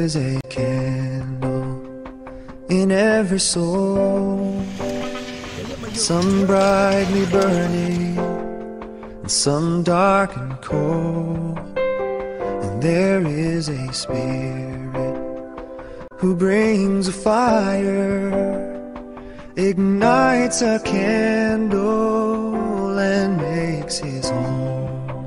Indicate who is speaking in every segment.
Speaker 1: is a candle in every soul. Some brightly burning, and some dark and cold. And there is a spirit who brings a fire, ignites a candle, and makes his home.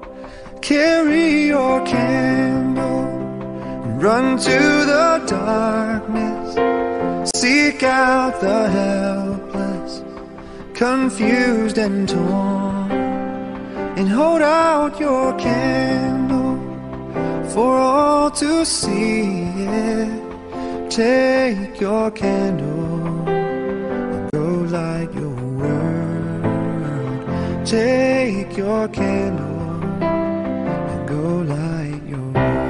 Speaker 1: Carry your candle and run to the darkness. Seek out the helpless, confused and torn. And hold out your candle for all to see it. Take your candle and go light your world. Take your candle and go light your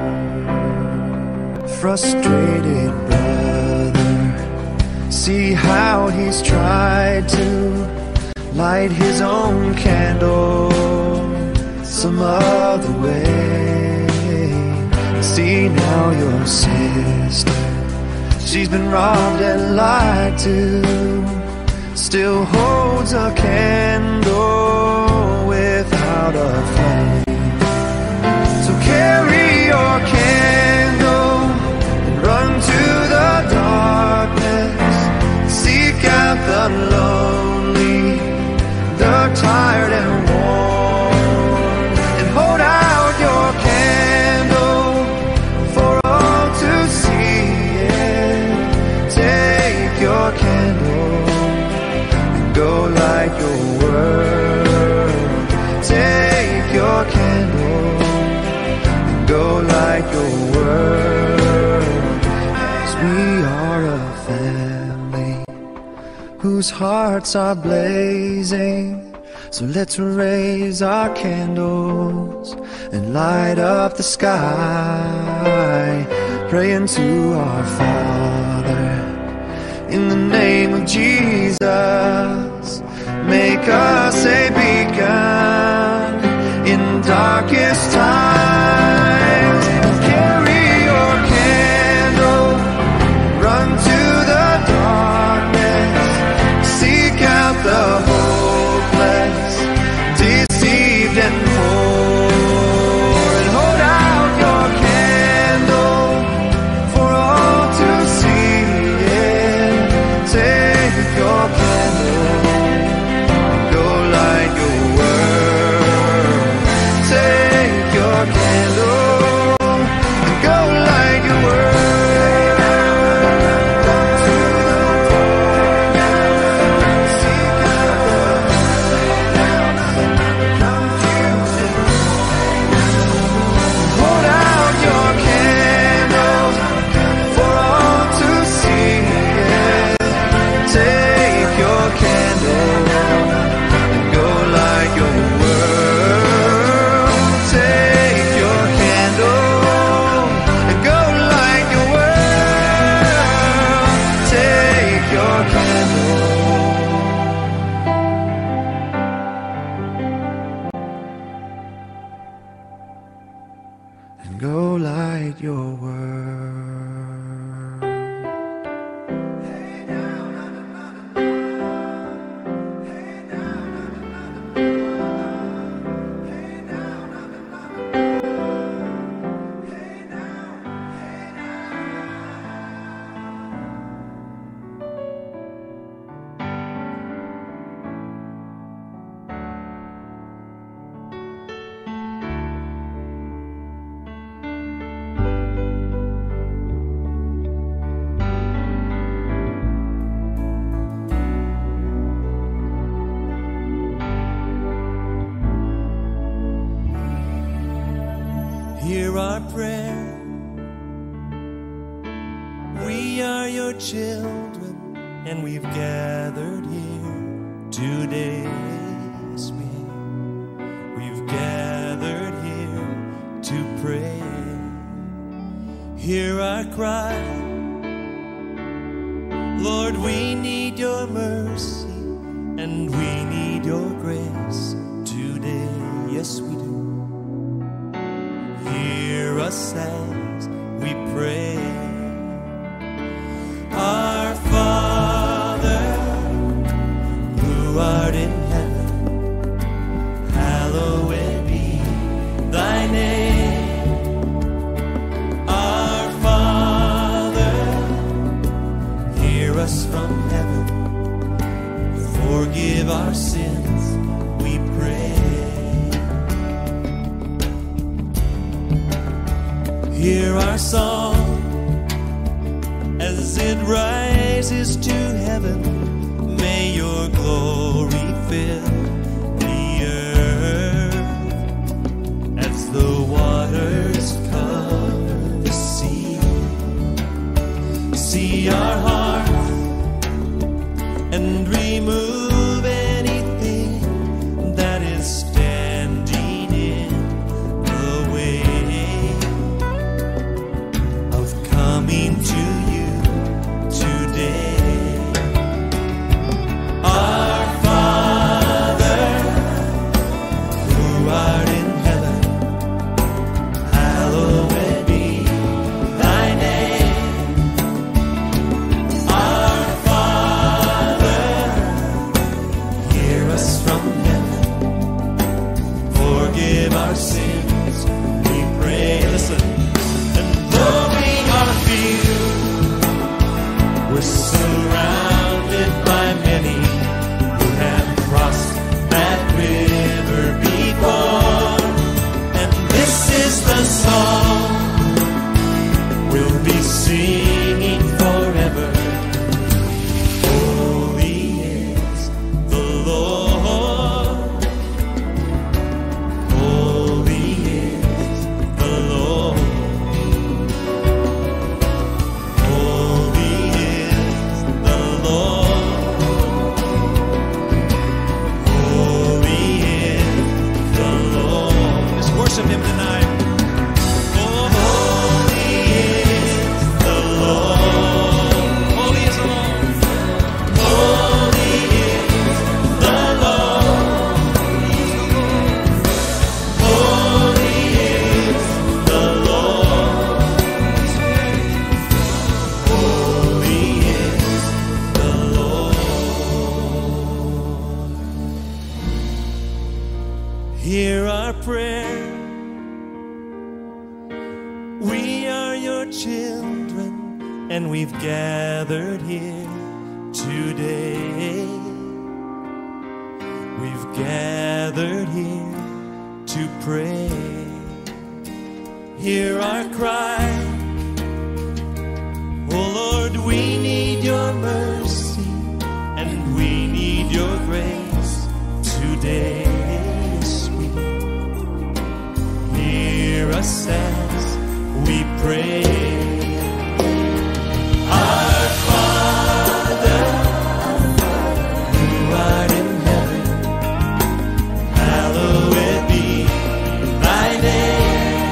Speaker 1: world. Frustrated brother, see how he's tried to light his own candle some other way. See now your sister, she's been robbed and lied to, still holds a candle without a flame. So carry your candle and run to the darkness. Seek out the lonely, the tired and worn, and hold out your candle for all to see it. Take your candle and go light your world. Take your candle and go light your world. 'Cause we are a family whose hearts are blazing. So let's raise our candles and light up the sky, praying to our Father in the name of Jesus. Make us a beacon in darkest times. Carry your candle, run to the darkness, seek out the hopeless, deceived and poor, and hold out your candle for all to see it. Take your candle, go light your world. Take your candle, and go light your world. Hold out your candle for all to see it. Take your candle and go light your world. Take your candle and go light your world. Take your candle. And go light your world.
Speaker 2: Hear our prayer. We are your children, and we've gathered here today. Yes, we have. We've gathered here to pray. Hear our cry. Lord, we need your mercy, and we need your grace today. Yes, we do. Hear us as we pray. from heaven, forgive our sins, we pray. Hear our song as it rises to heaven. May your glory fill the earth as the waters cover the sea. See our hearts and remove anything that is standing in the way of coming to you today. Our Father, who art in heaven, hallowed be thy name. Our Father, hear us from heaven. Forgive our sins, we pray. Listen. And though we are few, we're surrounded by many who have crossed that river before. And this is the song we'll be singing forever. Holy is the Lord. Holy is the Lord. Holy is the Lord. Holy is the Lord. Let's worship Him tonight. Oh, holy is the Lord. Holy is the Lord. Holy is the Lord. Holy is the Lord. Holy is the Lord. Hear our prayer. We are your children, and we've gathered here today. We've gathered here to pray. Hear our cry. Oh Lord, we need your mercy and we need your grace today. Sweet. Hear us as we pray. Our Father, who art in heaven, hallowed be thy name.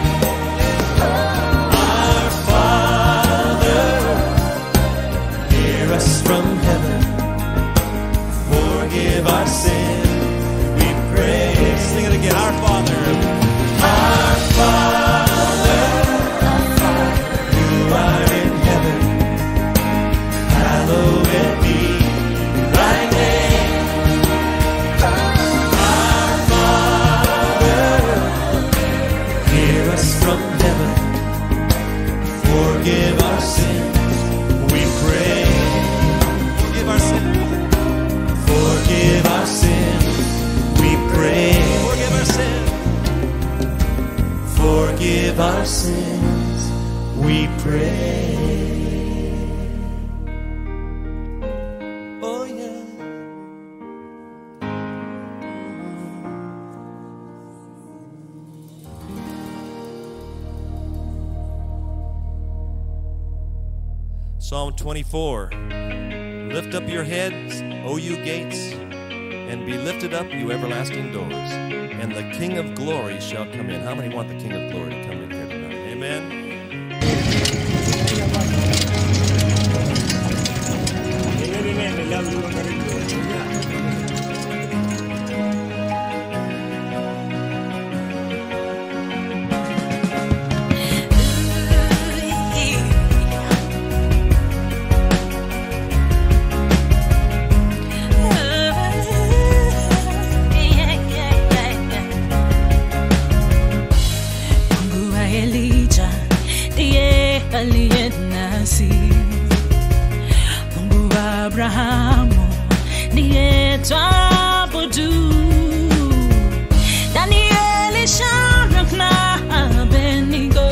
Speaker 2: Our Father, hear us from heaven. Forgive our sin, we pray. Sing it again. Our Father, our Father, who art in heaven, hallowed be thy name. Our Father, hear us from heaven. Forgive our sins, we pray. Forgive our sins. Forgive our sins, we pray. Forgive our sins. Forgive our sins, we pray. Oh, yeah. Psalm 24 Lift up your heads, O you gates, and be lifted up, you everlasting doors, and the King of glory shall come in. How many want the King of glory to come in here tonight? Amen.
Speaker 3: Mungu wa Elijah ndiye aliye nasi. Mungu Abrahamu ndiye twabudu. Danieli, Shadrach na Abednego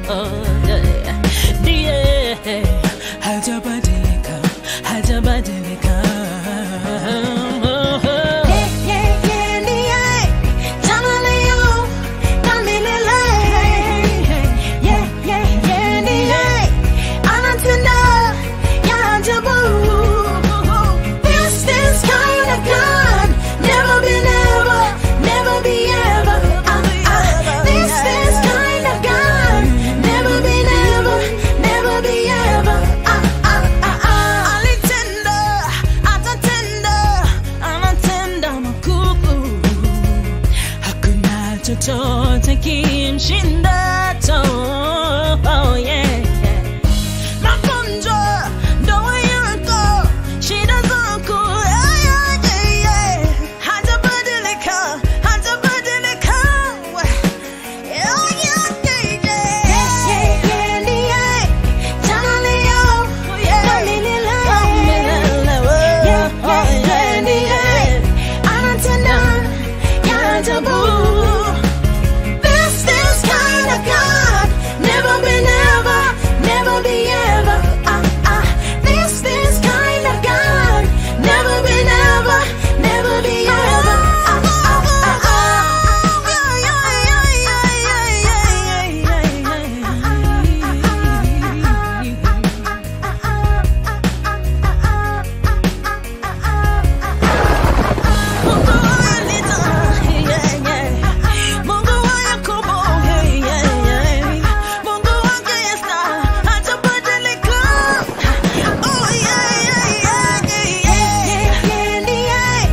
Speaker 3: ndiye hajabadilika, hajabadilika.
Speaker 4: This this kind of God, never been ever, never be ever. Uh, uh. This this kind of God, never been ever, never be ever. Uh, uh, uh, uh.
Speaker 3: Alitenda, atatenda, anatenda makuu. Hakuna chochote kimshindacho. Oh, yeah. Magonjwa, ndoa yako, shida zako, yeah, yeah, yeah, yeah. Hajabadilika, hajabadilika. Yeah, yeah, yeah, yeah.
Speaker 4: This this kind of God, never been ever, never be ever. Uh, uh. This this kind of God, never been ever, never be ever. Uh, uh, uh, uh.
Speaker 3: Mungu wa Yakobo, Mungu wa Esther, hajabadilika. Oh, yeah, yeah, yeah, yeah, yeah.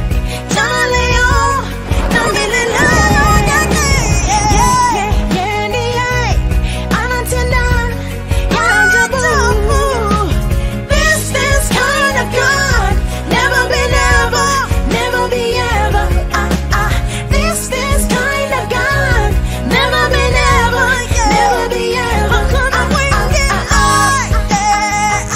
Speaker 4: This this kind of God, never been ever, never be ever. Uh, uh. This this kind of God, never been ever, never be ever. Uh, uh, uh, uh,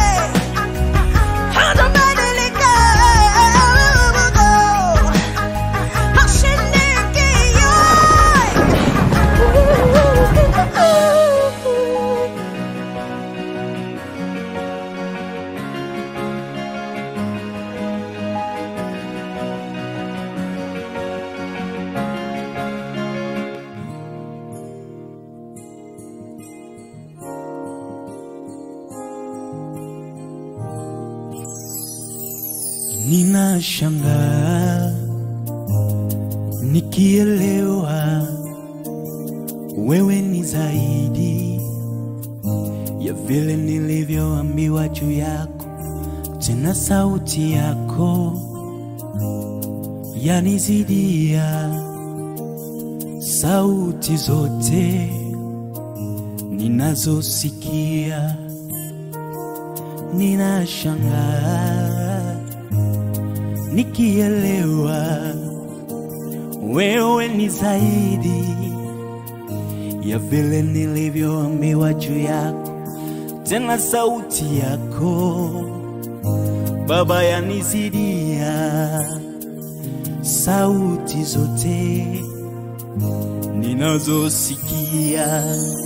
Speaker 1: Ninashangaa nikielewa wewe ni zaidi ya vile nilivyoambiwa juu yako, tena sauti yako yanizidia sauti zote ninazosikia. Ninashangaa nikielewa wewe ni zaidi ya vile nilivyoambiwa juu yako, tena sauti yako Baba yanizidia sauti zote ninazosikia.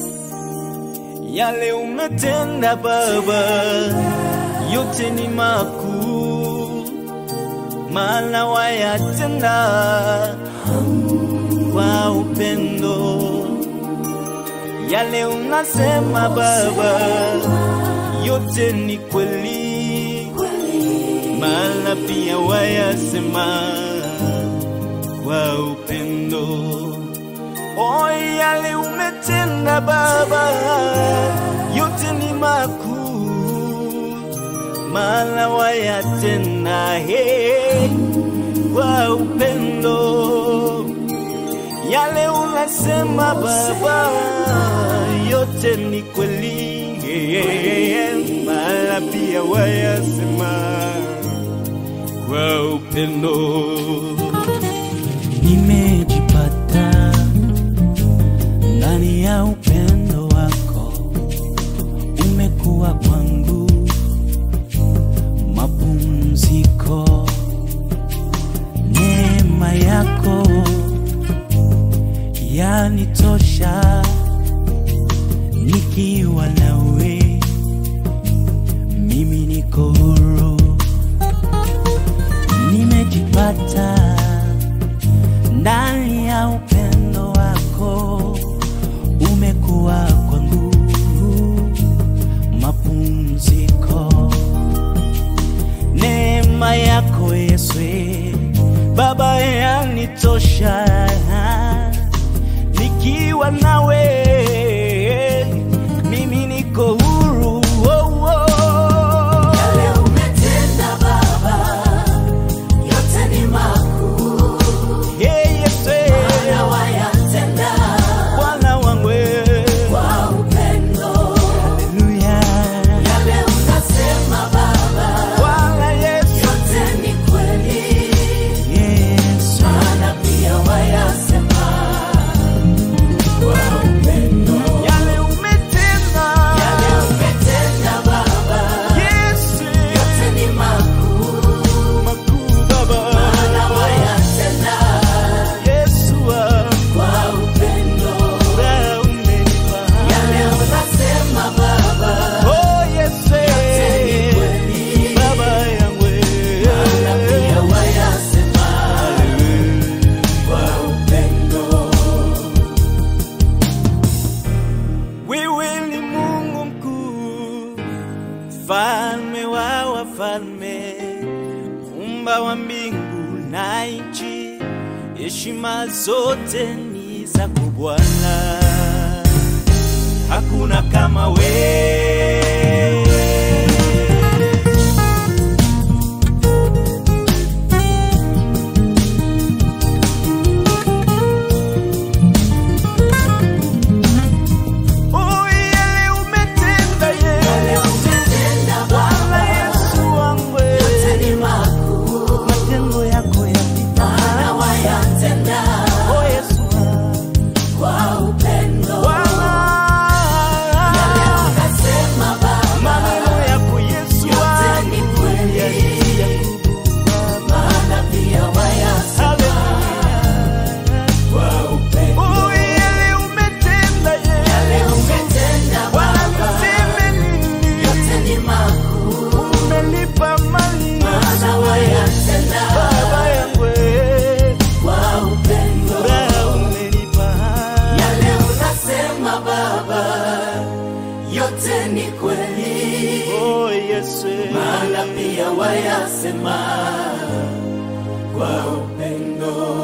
Speaker 1: Yale umetenda Baba, yote ni makuu, maana wayatenda kwa upendo. Yale unasema Baba, yote ni kweli, maana pia wayasema kwa upendo. O, yale umetenda Baba, yote ni makuu, maana wayatenda he kwa upendo. Yale unasema Baba, yote ni kweli, maana pia wayasema kwa upendo. Nimejipata ndani ya upendo wako, umekuwa kwangu niko huru, nimejipata ndani ya upendo wako, umekuwa kwangu mapumziko. Neema yako Yesu Baba yanitosha, nikiwa nawe mimi niko huru. Oh, oh.
Speaker 4: Yale umetenda Baba, yote ni makuu,
Speaker 1: Hey, Yesu
Speaker 4: na wayatenda
Speaker 1: Bwana wangu
Speaker 4: kwa upendo.
Speaker 1: Haleluya.
Speaker 4: Yale unasema Baba,
Speaker 1: Bwana Yesu
Speaker 4: yote ni kweli,
Speaker 1: Yesu
Speaker 4: maana pia wayasema kwa upendo.
Speaker 1: yale umetenda
Speaker 4: Yale umetenda Baba,
Speaker 1: Yesu
Speaker 4: yote ni makuu,
Speaker 1: makuu Baba
Speaker 4: maana wayatenda
Speaker 1: Yesu wangu
Speaker 4: kwa upendo.
Speaker 1: wewe umenipa
Speaker 4: Yale unasema Baba,
Speaker 1: Oh Yesu
Speaker 4: ni kweli,
Speaker 1: Baba yangu
Speaker 4: na pia wayasema kwa upendo.
Speaker 1: Wewe ni Mungu mkuu, mfalme wa wafalme, umba wa mbingu na nchi, heshima zote ni zako Bwana, hakuna kama wewe. Oh, yale umetenda
Speaker 4: Yale
Speaker 1: Yesu,
Speaker 4: umetenda
Speaker 1: Bwana
Speaker 4: Baba,
Speaker 1: Yesu wangu,
Speaker 4: yote ni makuu,
Speaker 1: matendo yako yapita.
Speaker 4: maana wayatenda
Speaker 1: Oh Yesu wangu,
Speaker 4: kwa upendo.
Speaker 1: Bwana,
Speaker 4: Yale unasema Baba,
Speaker 1: maneno yako Yesu
Speaker 4: yote
Speaker 1: wangu,
Speaker 4: ni kweli,
Speaker 1: yalitia nguvu Baba.
Speaker 4: maana pia wayasema kwa upendo.
Speaker 1: Oh, yale umetenda
Speaker 4: Yale
Speaker 1: Yesu,
Speaker 4: umetenda
Speaker 1: Bwana
Speaker 4: Baba,
Speaker 1: niseme nini?
Speaker 4: yote ni makuu,
Speaker 1: Umenipa mali
Speaker 4: maana wayatenda
Speaker 1: Baba yangu,
Speaker 4: kwa upendo.
Speaker 1: wewe umenipa
Speaker 4: Yale unasema Baba, yote ni kweli,
Speaker 1: Oh Yesu,
Speaker 4: maana pia wayasema kwa upendo.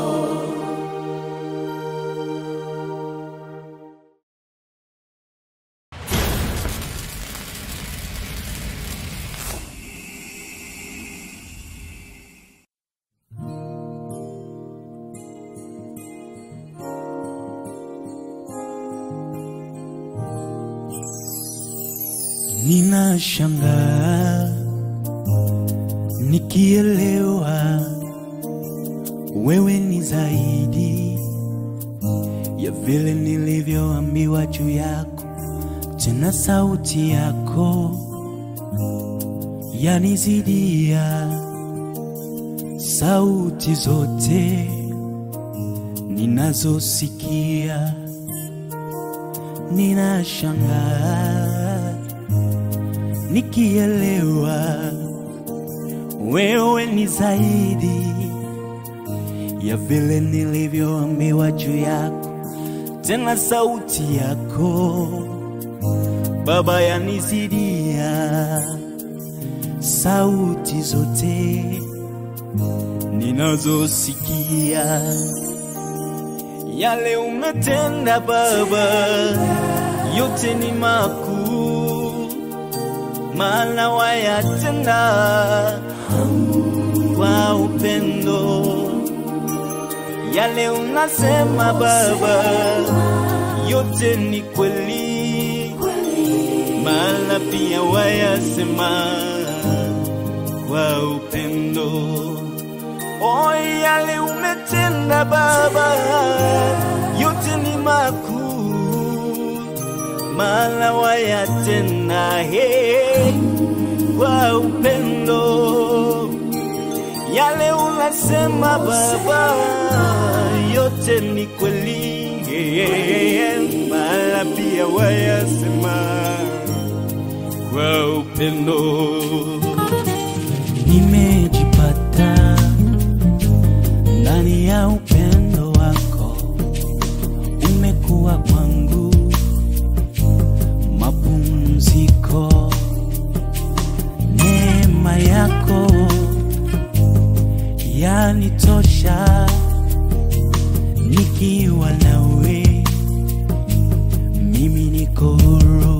Speaker 1: ninashangaa nikielewa wewe ni zaidi ya vile nilivyoambiwa juu yako, tena sauti yako yanizidia sauti zote ninazosikia. Ninashangaa nikielewa wewe ni zaidi ya vile nilivyoambiwa juu yako, tena sauti yako Baba yanizidia sauti zote ninazosikia. Yale umetenda Baba, yote ni makuu, maana wayatenda kwa upendo. Yale unasema Baba, yote ni kweli, maana pia wayasema kwa upendo. O, yale umetenda Baba, yote ni makuu, maana wayatenda he kwa upendo. Yale unasema Baba, yote ni kweli, maana pia wayasema kwa upendo. nimejipata ndani ya upendo wako, umekuwa kwangu mapumziko, neema yako yanitosha, nikiwa nawe mimi niko huru,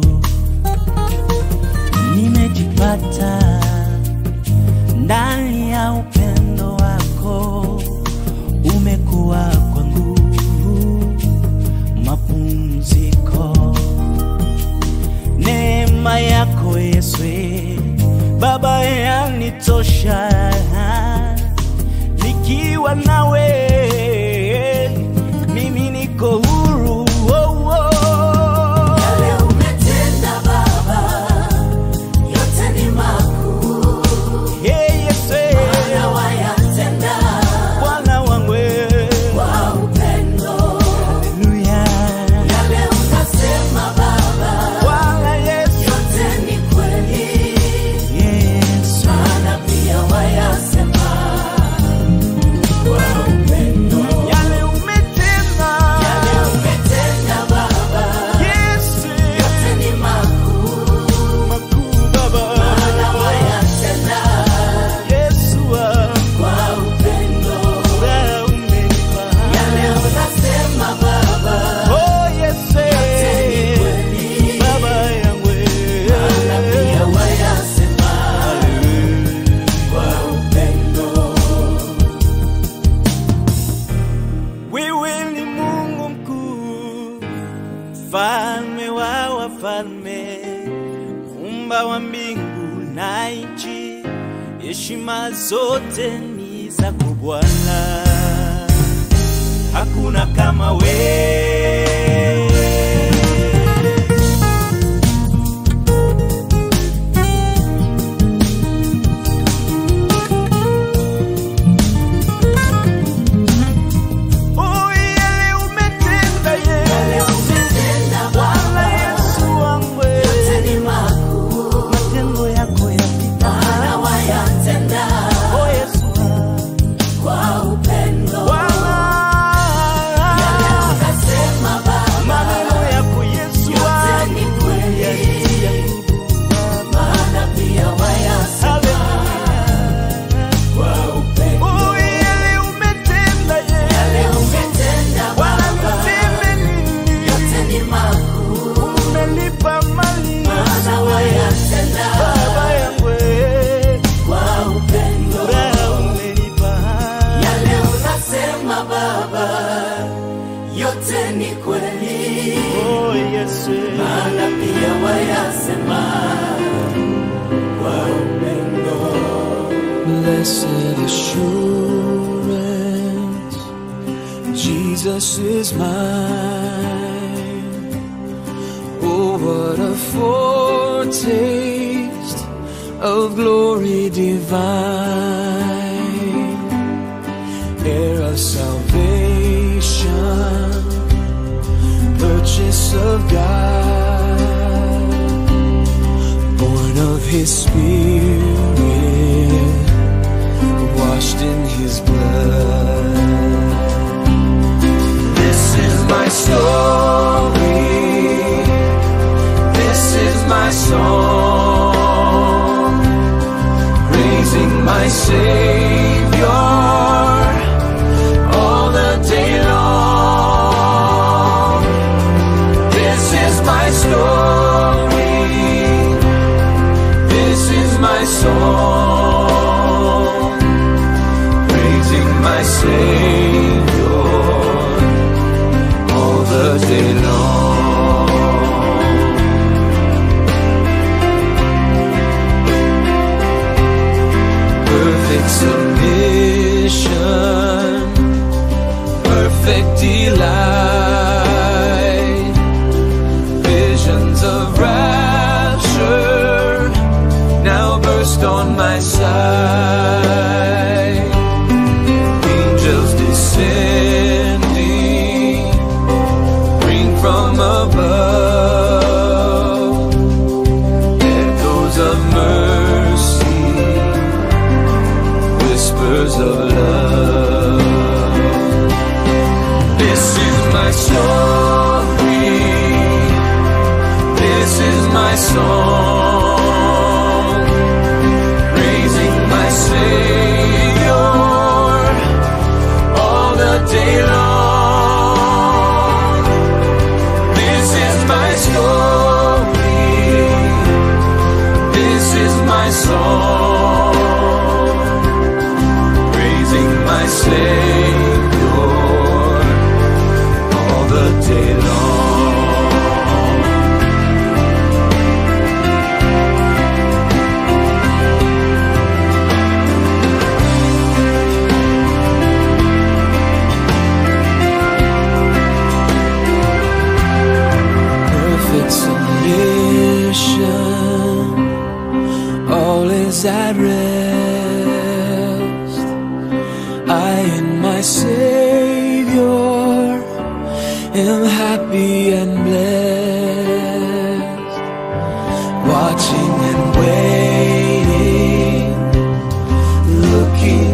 Speaker 1: nimejipata ndani ya upendo wako, umekuwa kwangu mapumziko, neema yako Yesu Baba yanitosha, nikiwa nawe mimi niko huru oh, oh.
Speaker 4: Yale umetenda Baba, yote ni makuu,
Speaker 1: Hey, Yesu
Speaker 4: na wayatenda
Speaker 1: Bwana wangu
Speaker 4: kwa upendo.
Speaker 1: Haleluya
Speaker 4: Yale unasema Baba,
Speaker 1: Bwana Yesu
Speaker 4: yote ni kweli,
Speaker 1: Yesu
Speaker 4: maana pia wayasema kwa upendo.
Speaker 1: yale umetenda
Speaker 4: Yale umetenda Baba,
Speaker 1: Yesu
Speaker 4: yote ni makuu,
Speaker 1: makuu Baba
Speaker 4: maana wayatenda
Speaker 1: Yesu wangu
Speaker 4: kwa upendo.
Speaker 1: wewe umenipa
Speaker 4: Yale unasema Baba,
Speaker 1: Oh Yesu
Speaker 4: ni kweli,
Speaker 1: Baba yangu
Speaker 4: maana pia wayasema kwa upendo.
Speaker 1: Wewe ni Mungu mkuu, mfalme wa wafalme, muumba wa mbingu na nchi, heshima zote ni zako Bwana, hakuna kama wewe. Oh, yale umetenda
Speaker 4: Yale
Speaker 1: Yesu,
Speaker 4: umetenda
Speaker 1: Bwana
Speaker 4: Baba,
Speaker 1: Yesu wangu,
Speaker 4: yote ni makuu,
Speaker 1: matendo yako yapita.
Speaker 4: maana wayatenda
Speaker 1: Oh, Yesu wangu.
Speaker 4: kwa upendo.
Speaker 1: Bwana,
Speaker 4: Yale unasema Baba,
Speaker 1: maneno yako Yesu
Speaker 4: yote
Speaker 1: wangu,
Speaker 4: ni kweli,
Speaker 1: yanitia nguvu.
Speaker 4: maana pia wayasema kwa upendo.
Speaker 1: Oh, yale umetenda
Speaker 4: Yale
Speaker 1: Yesu,
Speaker 4: umetenda
Speaker 1: Bwana,
Speaker 4: Baba,
Speaker 1: niseme nini?
Speaker 4: yote ni makuu,
Speaker 1: Umenipa mali
Speaker 4: maana wayatenda
Speaker 1: Baba yangu,
Speaker 4: kwa upendo.
Speaker 1: furaha umenipa.
Speaker 4: Yale unasema Baba, yote ni kweli,
Speaker 1: Oh, Yesu.
Speaker 4: maana pia wayasema kwa upendo.
Speaker 5: Blessed assurance, Jesus is mine. Oh, what a foretaste of glory divine, heir of salvation, purchase of God, born of His Spirit washed in his blood. This is my story. This is my song. Praising my Savior all the day long. This is my story. This is my song praising my Savior all the day long. Perfect submission, perfect delight, visions of rapture now burst on my sight. Angels descending, bring from above echoes of mercy, song, praising my Savior all the day long. perfect submission. All is at rest. I in my Savior am happy and blessed. Watching and waiting, looking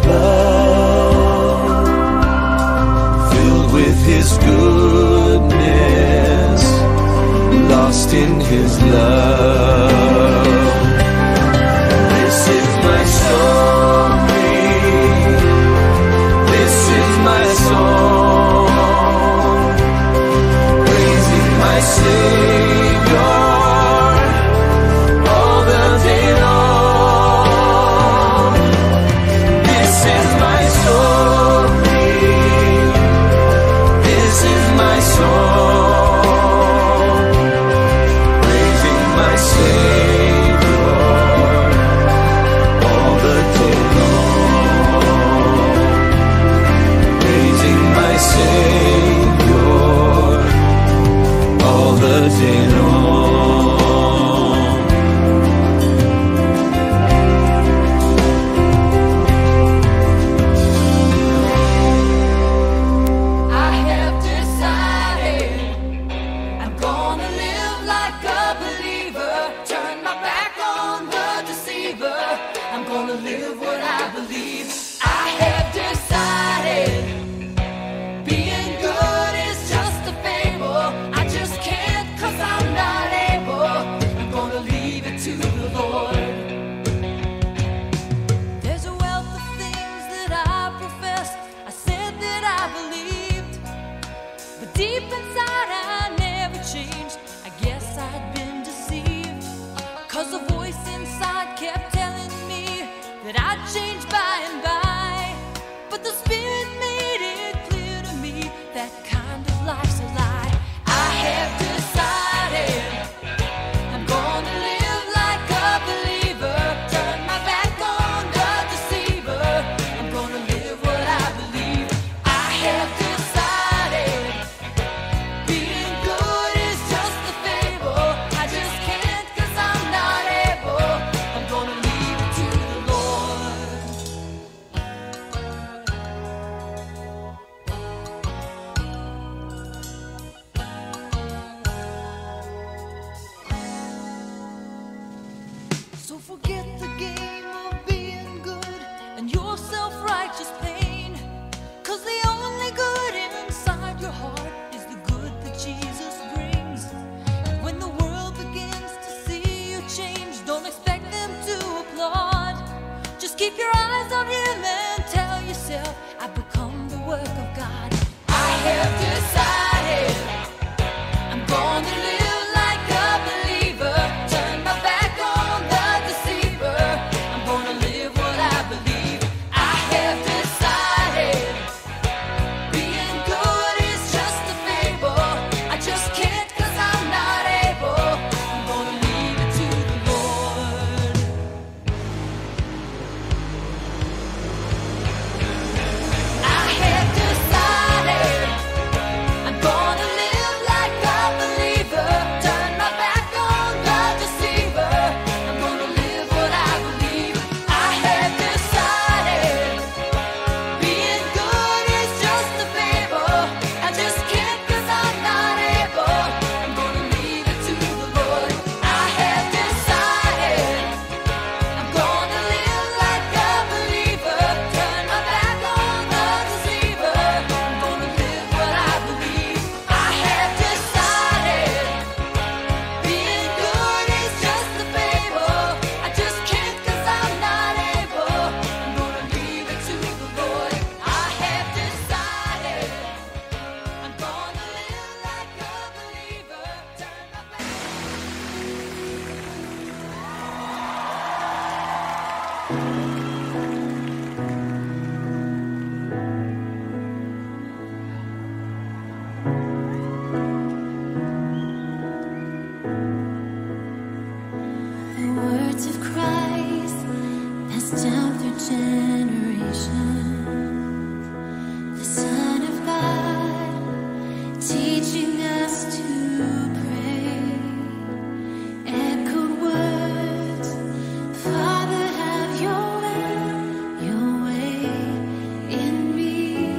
Speaker 5: above filled with his goodness, lost in his love. This is my story. This is my song. Praising my Savior all the day long. This is my story. This is my song, praising my Savior all the day long, praising my Savior all the day long.
Speaker 4: I have decided I'm gonna live like a believer. Turn my back on the deceiver. I'm gonna live what I believe. I have decided being good is just a fable. I just can't cause I'm not able. I'm gonna leave it to the Lord. There's a wealth of things that I professed. I said that I believed. But deep inside I never changed. I guess I'd been deceived. Cause a voice inside kept telling me that I'd change by and by. But the Spirit made it clear to me that kind of life's a lie. I have decided I'm gonna live like a believer. Turn my back on the deceiver. I'm gonna live what I believe. I have decided being good is just a fable. I just can't cause I'm not able. I'm gonna leave it to the Lord. So forget the game of being good and your self righteous pain. Cause the only good inside your heart is the good that Jesus brings. And when the world begins to see you change, don't expect them to applaud. Just keep your eyes on Him and tell yourself, I become the work of God. I have decided. I'm gonna live like a believer. Turn my back on the deceiver. I'm gonna live what I believe. I have decided. Being good is just a fable. I just can't cause I'm not able. I'm gonna leave it to the Lord. I have decided The words of Christ passed down through generations. The Son of God teaching us to pray. Echoed words, Father, have your way, your way in me.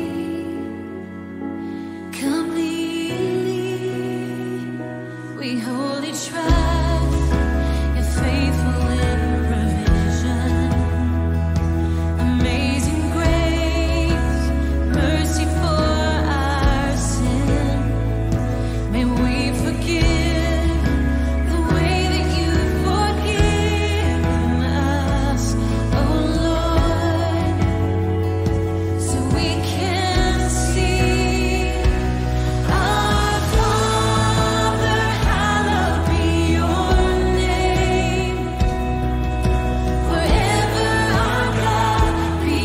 Speaker 4: Completely, we wholly trust. You're faithful in provision. Amazing grace, mercy for our sin. May we forgive the way that you've forgiven us, oh Lord, so we can see. Our Father, hallowed be your name. Forever, our God, be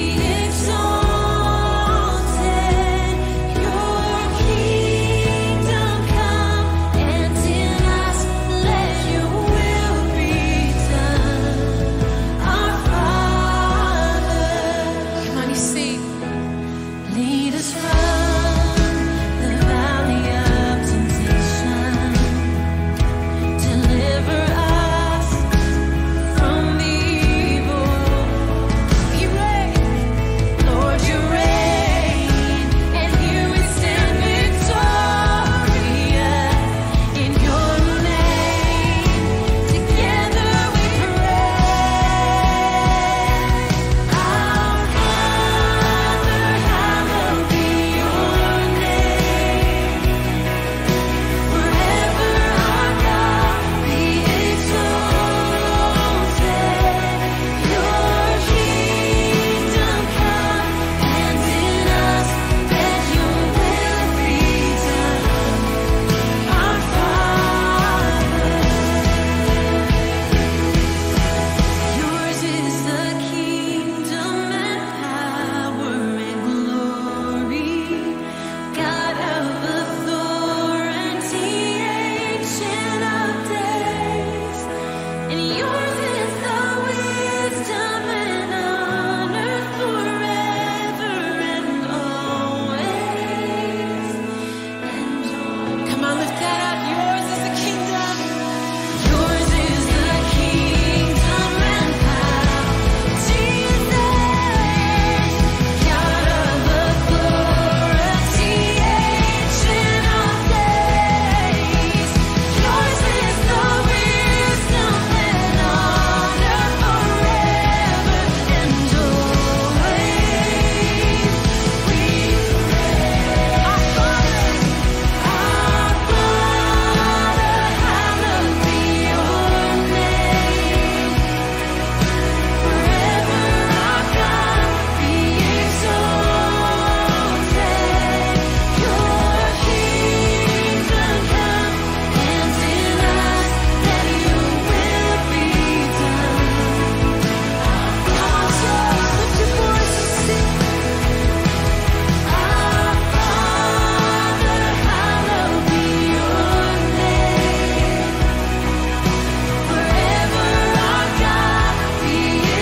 Speaker 4: exalted. Your kingdom come, and in us let your will be done. Our Father, come on, you sing. Lead us from the valley of temptation. Deliver us from the evil. You reign, Lord, you reign, and here we stand victorious in your name. Together we pray. Our Father, hallowed be your name. Forever, our God, be exalted. Your kingdom come, and in us let your will be done. Our Father. Yours is the kingdom and power and glory, God of authority, ancient of days. And yours is the wisdom and honor forever and always. And come on, lift that up. Yours is the kingdom. Yours is the kingdom and power, Jesus, God of authority, ancient of days. Yours is the wisdom and honor forever and always. We pray, our Father. Our Father, hallowed be your name. Forever, our God, be exalted. Your kingdom come, and in us let your will be done. Come on, church, lift your voice and sing. Our Father, hallowed be your name. Forever, our God, be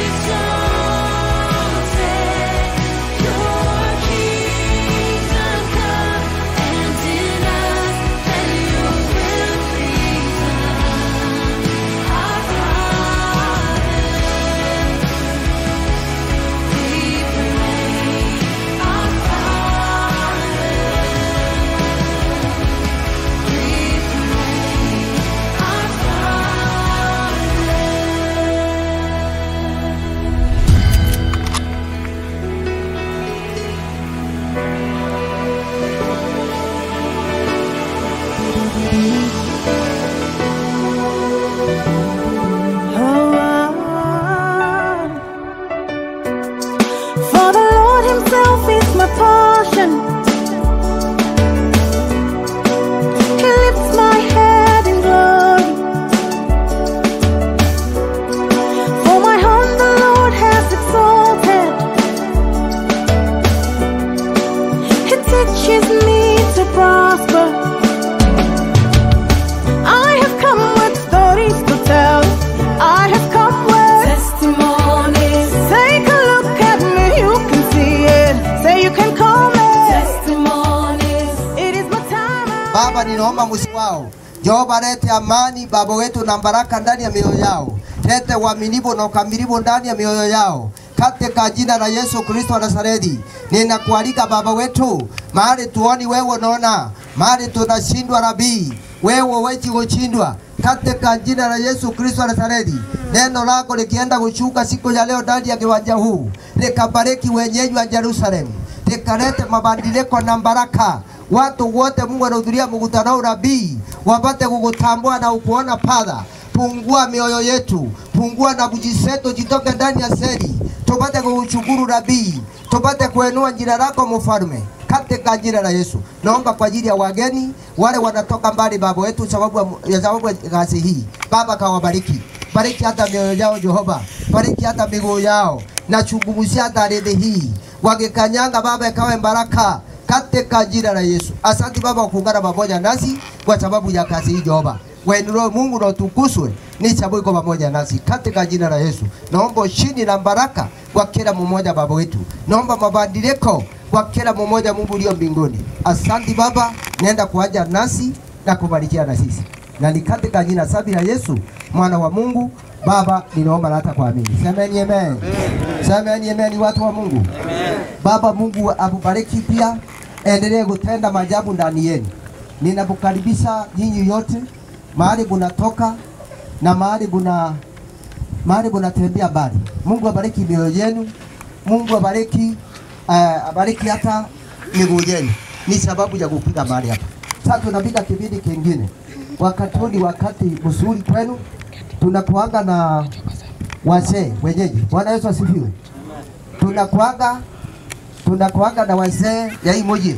Speaker 4: exalted. Your kingdom come, and in us let your will be done. Our Father, we pray. Our Father, we pray. Our
Speaker 3: For the Lord Himself is my portion. He lifts my head in glory. For my home the Lord has
Speaker 6: ninaomba msi wao Jehova, lete amani baba wetu na baraka ndani ya mioyo yao, lete uaminifu na ukamilifu ndani ya mioyo yao katika jina la Yesu Kristo wa Nazareti. Ninakualika baba wetu, mahali tuoni wewe unaona, mahali tunashindwa Rabii, wewe huwezi kushindwa katika jina la Yesu Kristo wa Nazareti. Neno lako likienda kushuka siku ya leo ndani ya kiwanja huu, likabariki wenyeji wa Yerusalemu, likalete mabadiliko na baraka watu wote Mungu anahudhuria mkutano huu Rabii, wapate kukutambua na ukuona Padha. Pungua mioyo yetu, pungua na kujiseto, jitoke ndani ya seli, tupate kukushukuru Rabii, tupate kuenua jina lako mfalme katika jina la Yesu. Naomba kwa ajili ya wageni wale wanatoka mbali, baba wetu, sababu ya- ya sababu ya kazi hii, Baba kawabariki, bariki hata mioyo yao Jehova, bariki hata miguu yao, na chungumzia hata ardhi hii, wakikanyanga Baba ikawe baraka katika jina la Yesu. Asante Baba kwa kuungana pamoja nasi kwa sababu ya kazi hii Jehova. Wainuliwe Mungu na utukuzwe, ni sababu iko pamoja nasi katika jina la Yesu. Naomba ushindi na baraka kwa kila mmoja Baba wetu, naomba mabadiliko kwa kila mmoja Mungu ulio mbinguni. Asante Baba, nenda kuaja nasi na kubarikia na sisi, na ni katika jina safi la Yesu mwana wa Mungu Baba, ninaomba na hata kuamini. Semeni amen. Semeni amen, watu wa Mungu. Baba Mungu akubariki pia, endelee kutenda maajabu ndani yenu. Ninakukaribisha nyinyi yote mahali bunatoka na mahali buna mahali bunatembea mbali. Mungu abariki mioyo yenu, Mungu abariki uh, abariki hata miguu yenu. Ni sababu ya kupiga mahali hapa. Sasa tunapiga kipindi kingine, wakati huu ni wakati mzuri kwenu, tunakuanga na wazee wenyeji. Bwana Yesu asifiwe. Tunakuanga tunakuanga na wazee ya hii moja.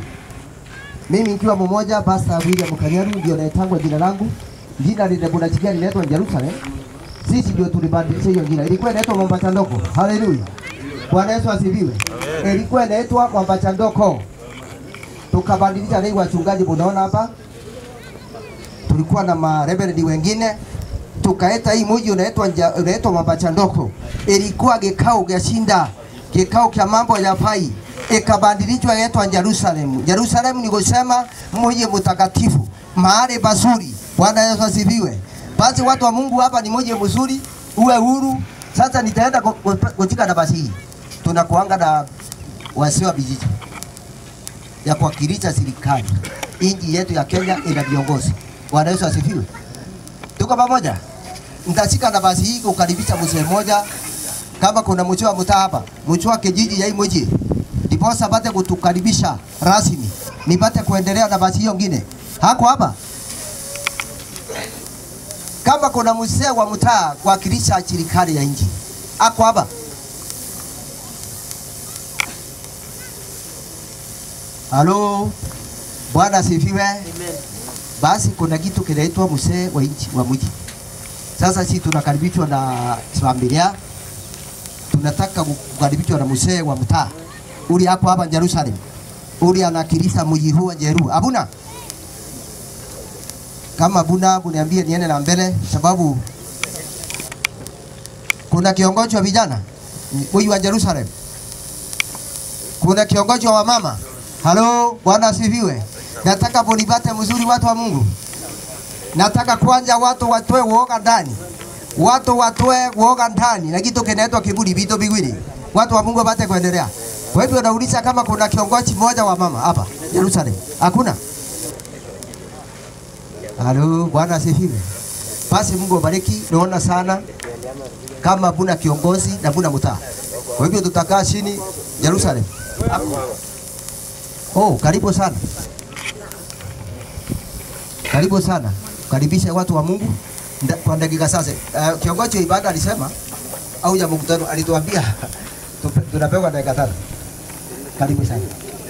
Speaker 6: Mimi nikiwa mmoja, Pastor William Kanyaru ndio naitangwa jina langu. Jina lile bunachikia linaitwa Jerusalem. Sisi ndio tulibadilisha hiyo jina. Ilikuwa inaitwa Mombasa Ndoko. Haleluya. Bwana Yesu asifiwe. Ilikuwa inaitwa Mombasa Ndoko. Tukabadilisha leo wachungaji munaona hapa. Tulikuwa na mareverend wengine tukaeta hii mji unaitwa nja- unaitwa Mombasa Ndoko. Ilikuwa kikao kya shinda, kikao kya mambo ya pai ikabadilishwa inaitwa Jerusalem. Jerusalem ni kusema mji mtakatifu, mahali pazuri. Bwana Yesu asifiwe. Basi watu wa Mungu, hapa ni mji mzuri, uwe huru. Sasa nitaenda ku- ku- kutika nafasi hii, tunakuanga na wazee wa vijiji ya kuwakilisha serikali. Nchi yetu ya Kenya ina viongozi. Bwana Yesu asifiwe. Tuko pamoja? Nitashika nafasi hii kukaribisha mzee mmoja, kama kuna mzee wa mtaa hapa, mzee wa kijiji ya hii mji, ndiposa apate kutukaribisha rasmi, nipate kuendelea nafasi hiyo ngine. Hako hapa kama kuna mzee wa mtaa kuwakilisha serikali ya nchi, ako hapa. Halo, Bwana asifiwe. Basi kuna kitu kinaitwa mzee wa nchi wa mji. Sasa sisi tunakaribishwa na familia, tunataka kukaribishwa na mzee wa mtaa uli hapo hapa Jerusalem, uli anakilisha mji huu wa Jeru. Abuna kama abuna, uniambie niende na mbele, sababu kuna kiongozi wa vijana huyu wa Jerusalem, kuna kiongozi wa mama. Halo, Bwana asifiwe. Nataka munipate mzuri, watu wa Mungu. Nataka kwanza watu watoe uoga ndani, watu watoe uoga ndani na kitu kinaitwa kiburi, vitu viwili, watu wa Mungu wapate kuendelea. Kwa hivyo nauliza kama kuna kiongozi mmoja wa mama hapa Jerusalem, hakuna? Halo, Bwana asifiwe. Basi Mungu abariki, naona sana kama buna kiongozi na buna mtaa. Kwa hivyo tutakaa chini Jerusalem. Hapo. Oh, karibu sana. Karibu sana. Karibisha watu wa Mungu nda- kwa dakika sasa. Uh, kiongozi wa ibada alisema au ya mkutano alituambia tupe- tunapewa dakika tano. Karibu sana.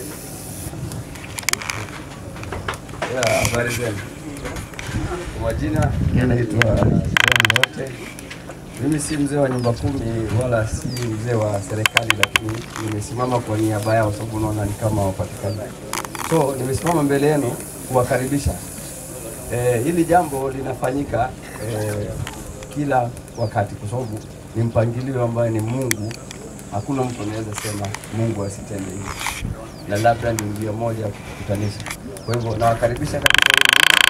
Speaker 7: Ya, habari zenu. Kwa majina naitwa John Wote. Mimi si mzee wa nyumba kumi wala si mzee wa serikali, lakini nimesimama kwa niaba yao, sababu unaona ni kama wapatikanaji. So nimesimama mbele yenu kuwakaribisha. Eh, hili jambo linafanyika eh, kila wakati kwa sababu ni mpangilio ambayo ni Mungu. Hakuna mtu anaweza sema Mungu asitende hivi, na labda ni njia moja ya kukutanisha. Kwa hivyo nawakaribisha katika hili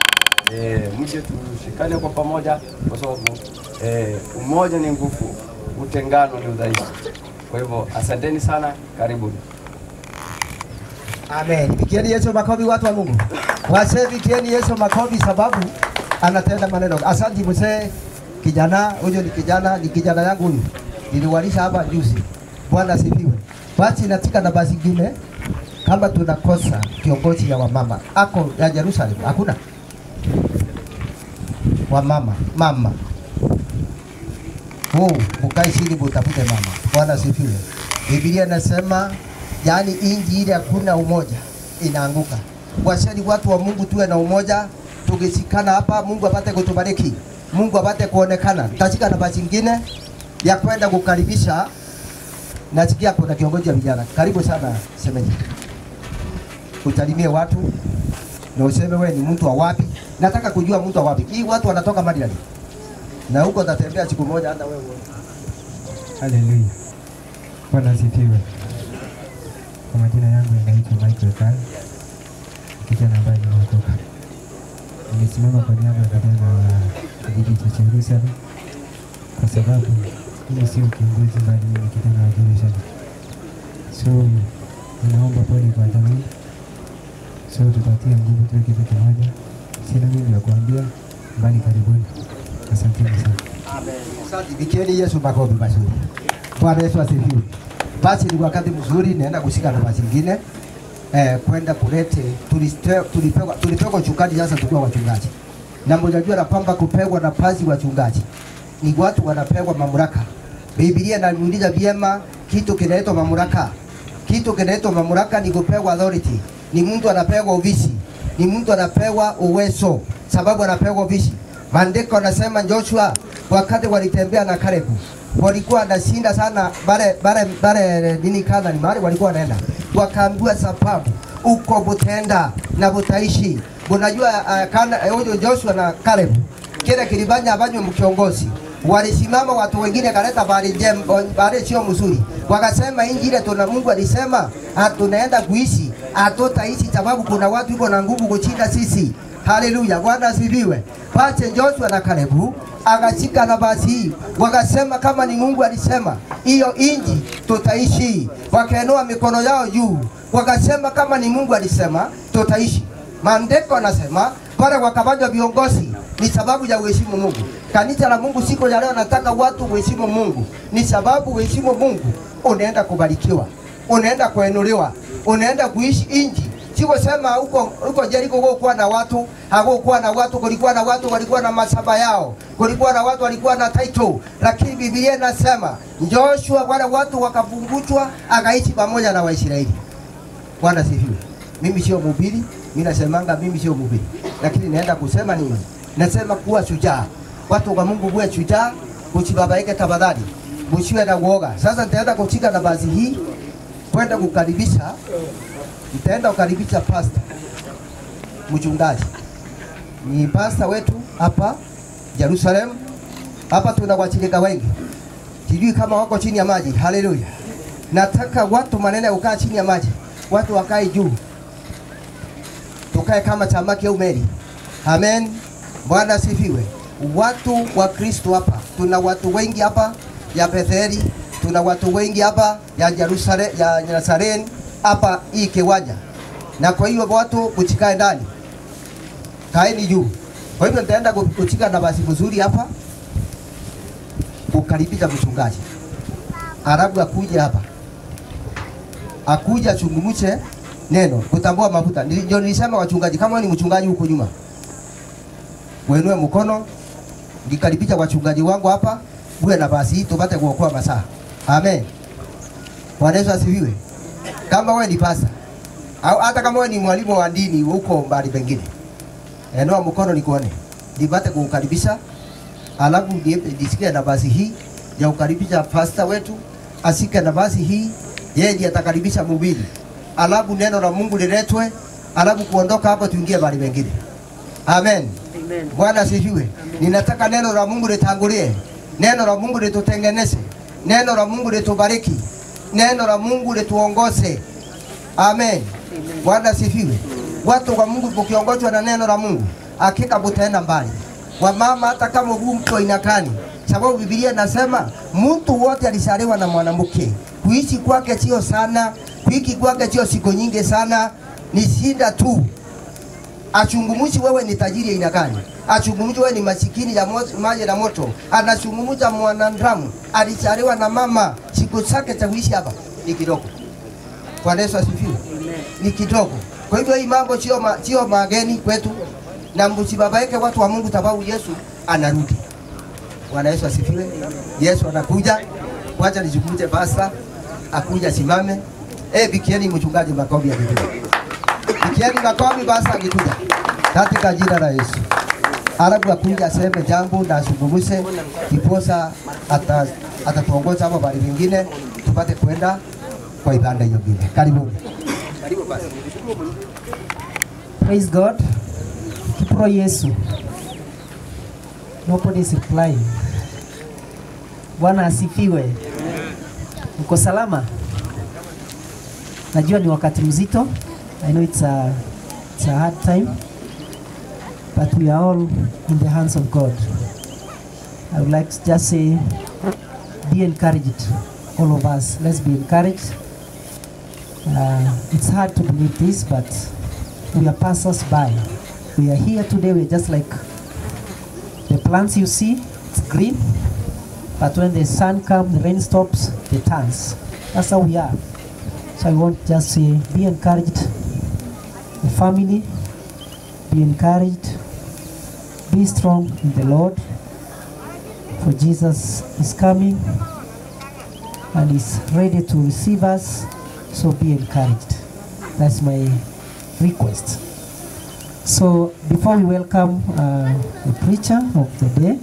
Speaker 7: eh, mje tushikane kwa pamoja, kwa sababu eh, umoja ni nguvu, utengano ni udhaifu. Kwa hivyo asanteni sana, karibuni.
Speaker 6: Amen. Pigieni Yesu makofi watu wa Mungu. Wazee pigieni Yesu makofi sababu anatenda maneno. Asante mzee kijana, huyo ni kijana, ni kijana yangu huyu. Niliwalisha hapa juzi. Bwana asifiwe. Basi natika na basi ingine kama tunakosa kiongozi ya wamama ako ya Jerusalem, hakuna wamama mama Oh, mukae chini mutafute mama. Bwana asifiwe. Biblia inasema yani inji ile hakuna umoja inaanguka. Washeni watu wa Mungu tuwe na umoja, tukishikana hapa Mungu apate kutubariki. Mungu apate kuonekana. Tutashika nafasi nyingine ya kwenda kukaribisha. Nasikia kuna kiongozi wa vijana. Karibu sana semeji. Usalimie watu na useme wewe ni mtu wa wapi. Nataka kujua mtu wa wapi. Hii watu wanatoka Maryland na huko utatembea siku moja hata wewe uone.
Speaker 8: Haleluya. Bwana asifiwe. Kwa majina yangu yanaitwa Michael Kai, kijana ambaye nimeokoka. Nimesimama kwa niaba ya vijana wa kijiji cha Jerusalem kwa sababu mimi sio kiongozi bali mimi ni kijana wa Jerusalem. So ninaomba pole kwa jamii. So tutatia nguvu tuwe kitu kimoja. Sina mengi ya kuambia, bali karibuni. Asanteni sana.
Speaker 6: Asante, pigieni Yesu makofi mazuri. Bwana Yesu asifiwe. Basi ni wakati mzuri, naenda kushika nafasi nyingine eh, kwenda kulete tuliste- tulipewa tulipewa uchungaji sasa tukiwa wachungaji, na mnajua na kwamba kupewa nafasi wachungaji ni watu wanapewa mamlaka. Biblia inaniuliza vyema kitu kinaitwa mamlaka. Kitu kinaitwa mamlaka ni kupewa authority, ni mtu anapewa uvisi, ni mtu anapewa uwezo, sababu anapewa uvisi. Maandiko anasema Joshua wakati walitembea na Kalebu walikuwa wanashinda sana bare bare bare nini kana ni mahali walikuwa wanaenda, wakaambiwa sababu uko butenda na butaishi. Unajua uh, kana huyo Joshua na Kalebu kile kilifanya abanywe mkiongozi walisimama watu wengine kaleta bari jem bari sio mzuri, wakasema inji ile tuna Mungu alisema ah, tunaenda kuishi hatutaishi sababu kuna watu iko na nguvu kushinda sisi. Haleluya, Bwana asifiwe. Basi Joshua na Kalebu akashika nafasi hii, wakasema kama ni Mungu alisema hiyo inji tutaishi. Wakainua mikono yao juu, wakasema kama ni Mungu alisema tutaishi. Maandiko anasema pale wakafanywa viongozi ni sababu ya uheshimu Mungu. Kanisa la Mungu siku ya leo nataka watu uheshimu Mungu, ni sababu uheshimu Mungu unaenda kubarikiwa, unaenda kuinuliwa, unaenda kuishi inji Sikusema huko huko Jeriko kuwa na watu, hakukuwa na watu, kulikuwa na watu walikuwa na masaba yao, kulikuwa na watu walikuwa na title, lakini Biblia inasema Joshua, wale watu wakafungutwa, akaishi pamoja na Waisraeli. Bwana sifiwe. Mimi sio mhubiri, mimi nasemanga mimi sio mhubiri, lakini naenda kusema nini? Nasema kuwa shujaa. Watu wa Mungu kuwa shujaa, usibabaike tafadhali, msiwe na uoga. Sasa nitaenda kushika nafasi hii kwenda kukaribisha nitaenda kukaribisha pasta mchungaji, ni pasta wetu hapa Jerusalem. Hapa tuna washirika wengi, sijui kama wako chini ya maji. Haleluya! Nataka watu manene ya kukaa chini ya maji, watu wakae juu, tukae kama samaki au meli. Amen, Bwana asifiwe. Watu wa Kristo hapa, tuna watu wengi hapa ya Betheli, tuna watu wengi hapa ya Jerusalem, ya Nazareni hapa hii kiwanja, na kwa hiyo watu mchikae ndani, kaeni juu. Kwa hivyo nitaenda kuchika nafasi mzuri hapa kukaribisha mchungaji, alafu akuja hapa, akuja chungumuche neno kutambua mafuta. Nili- Ndio nilisema wachungaji, kama wewe ni mchungaji huko nyuma, wenue mkono, nikaribisha wachungaji wangu hapa, uwe nafasi hii tupate kuokoa masaa. Amen. Bwana Yesu asifiwe kama wewe ni pasa au hata kama wewe ni mwalimu wa dini huko mbali pengine, enua mkono nikuone, nipate kukukaribisha, alafu ni- nisikie nafasi hii ya kukaribisha pasta wetu, asike nafasi hii, yeye ndiye atakaribisha mhubiri, alafu neno la Mungu liletwe, alafu kuondoka hapo tuingie mbali pengine. Amen. Bwana asifiwe. Ninataka neno la Mungu litangulie, neno la Mungu litutengeneze, neno la Mungu litubariki, neno la Mungu lituongoze. Amen. Bwana asifiwe. Watu wa Mungu ukiongozwa na neno la Mungu, hakika mutaenda mbali. Wamama, hata kama huu mtu wa aina gani, sababu Biblia inasema mtu wote alizaliwa na mwanamke. Kuishi kwake sio sana, kuishi kwake sio siku nyingi sana, ni shida tu. Achungumuzi wewe ni tajiri aina gani? Achungumuzi wewe ni masikini ya mo- maji na moto. Anachungumuza mwanadamu alizaliwa na mama, siku zake za kuishi hapa ni kidogo. Bwana Yesu asifiwe. Ni kidogo. Kwa hivyo hii mambo sio ma, sio mageni kwetu, na msibabaike watu wa Mungu, sababu Yesu anarudi. Bwana Yesu asifiwe. Yesu anakuja. Wacha nizungumze basa, akuja simame. Eh, bikieni mchungaji makofi ya Biblia. Bikieni makofi basa akikuja. Katika jina la Yesu. Alafu akuja aseme jambo na azungumze, kiposa ata atatuongoza hapo bali vingine tupate kwenda kwa ibada hiyo ingine. Karibuni. Karibu basi.
Speaker 9: Praise God. Kipro Yesu. Nobody is replying. Bwana asifiwe. Uko salama? Najua ni wakati mzito. I know it's a, it's a hard time. But we are all in the hands of God. I would like to just say, be encouraged, all of us. Let's be encouraged. Uh, it's hard to believe this, but we are passers by. We are here today, we're just like the plants you see, it's green, but when the sun comes, the rain stops, it turns. That's how we are. So I want to just say, be encouraged, the family, be encouraged, be strong in the Lord, for Jesus is coming and is ready to receive us, so be encouraged. That's my request. So before we welcome uh, the preacher of the day,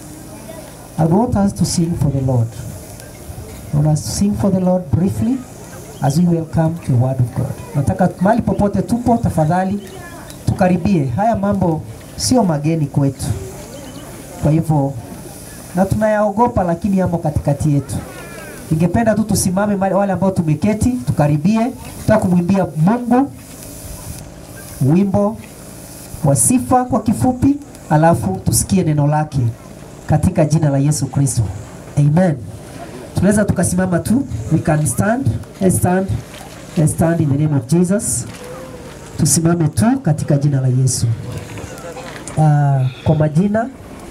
Speaker 9: I want us to sing for the Lord. I want us to sing for the Lord briefly as we welcome the word of God. Nataka mahali popote tupo, tafadhali tukaribie. Haya mambo sio mageni kwetu, kwa hivyo na tunayaogopa, lakini yamo katikati yetu. Ningependa tu tusimame mahali- wale ambao tumeketi, tukaribie, tutaka kumwimbia Mungu wimbo wa sifa kwa kifupi, alafu tusikie neno lake katika jina la Yesu Kristo. Amen. Tunaweza tukasimama tu, we can stand. Let's stand. Let's stand in the name of Jesus. Tusimame tu katika jina la Yesu. Uh, kwa majina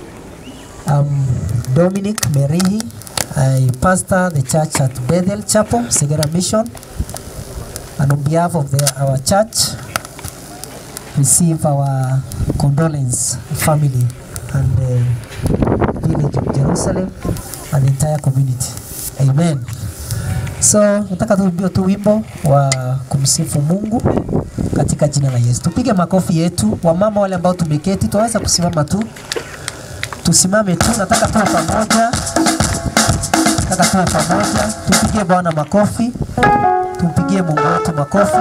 Speaker 9: um, Dominic Merihi. I pastor the church at Bethel Chapel, Segera Mission. And on behalf of the, our church, receive our condolence family and the village of Jerusalem and the entire community. Amen. So nataka tuimbie tu wimbo wa kumsifu Mungu katika jina la Yesu. Tupige makofi yetu. Wamama wale ambao tumeketi, tunaweza kusimama tu, tusimame tu. Nataka tuwe pamoja, nataka tuwe pamoja, tupigie Bwana makofi, tumpigie Mungu wetu makofi.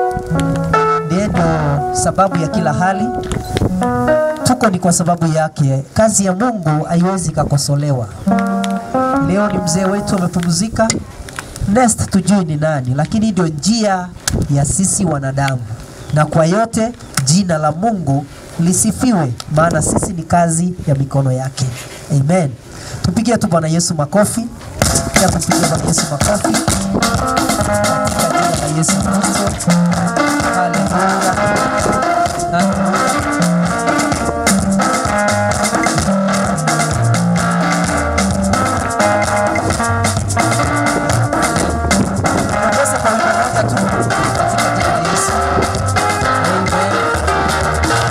Speaker 9: Ndiye ndio sababu ya kila hali. Tuko ni kwa sababu yake. Kazi ya Mungu haiwezi ikakosolewa. Leo ni mzee wetu amepumzika, next tujui ni nani, lakini ndio njia ya sisi wanadamu, na kwa yote jina la Mungu lisifiwe, maana sisi ni kazi ya mikono yake. Amen. Tupigie tu Bwana Yesu makofi, pia tupigie Bwana Yesu makofi katika jina la Yesu Kristo. Haleluya. Haleluya. Tunaweza kwa wimbo moja tu katika jina la Yesu. Amen.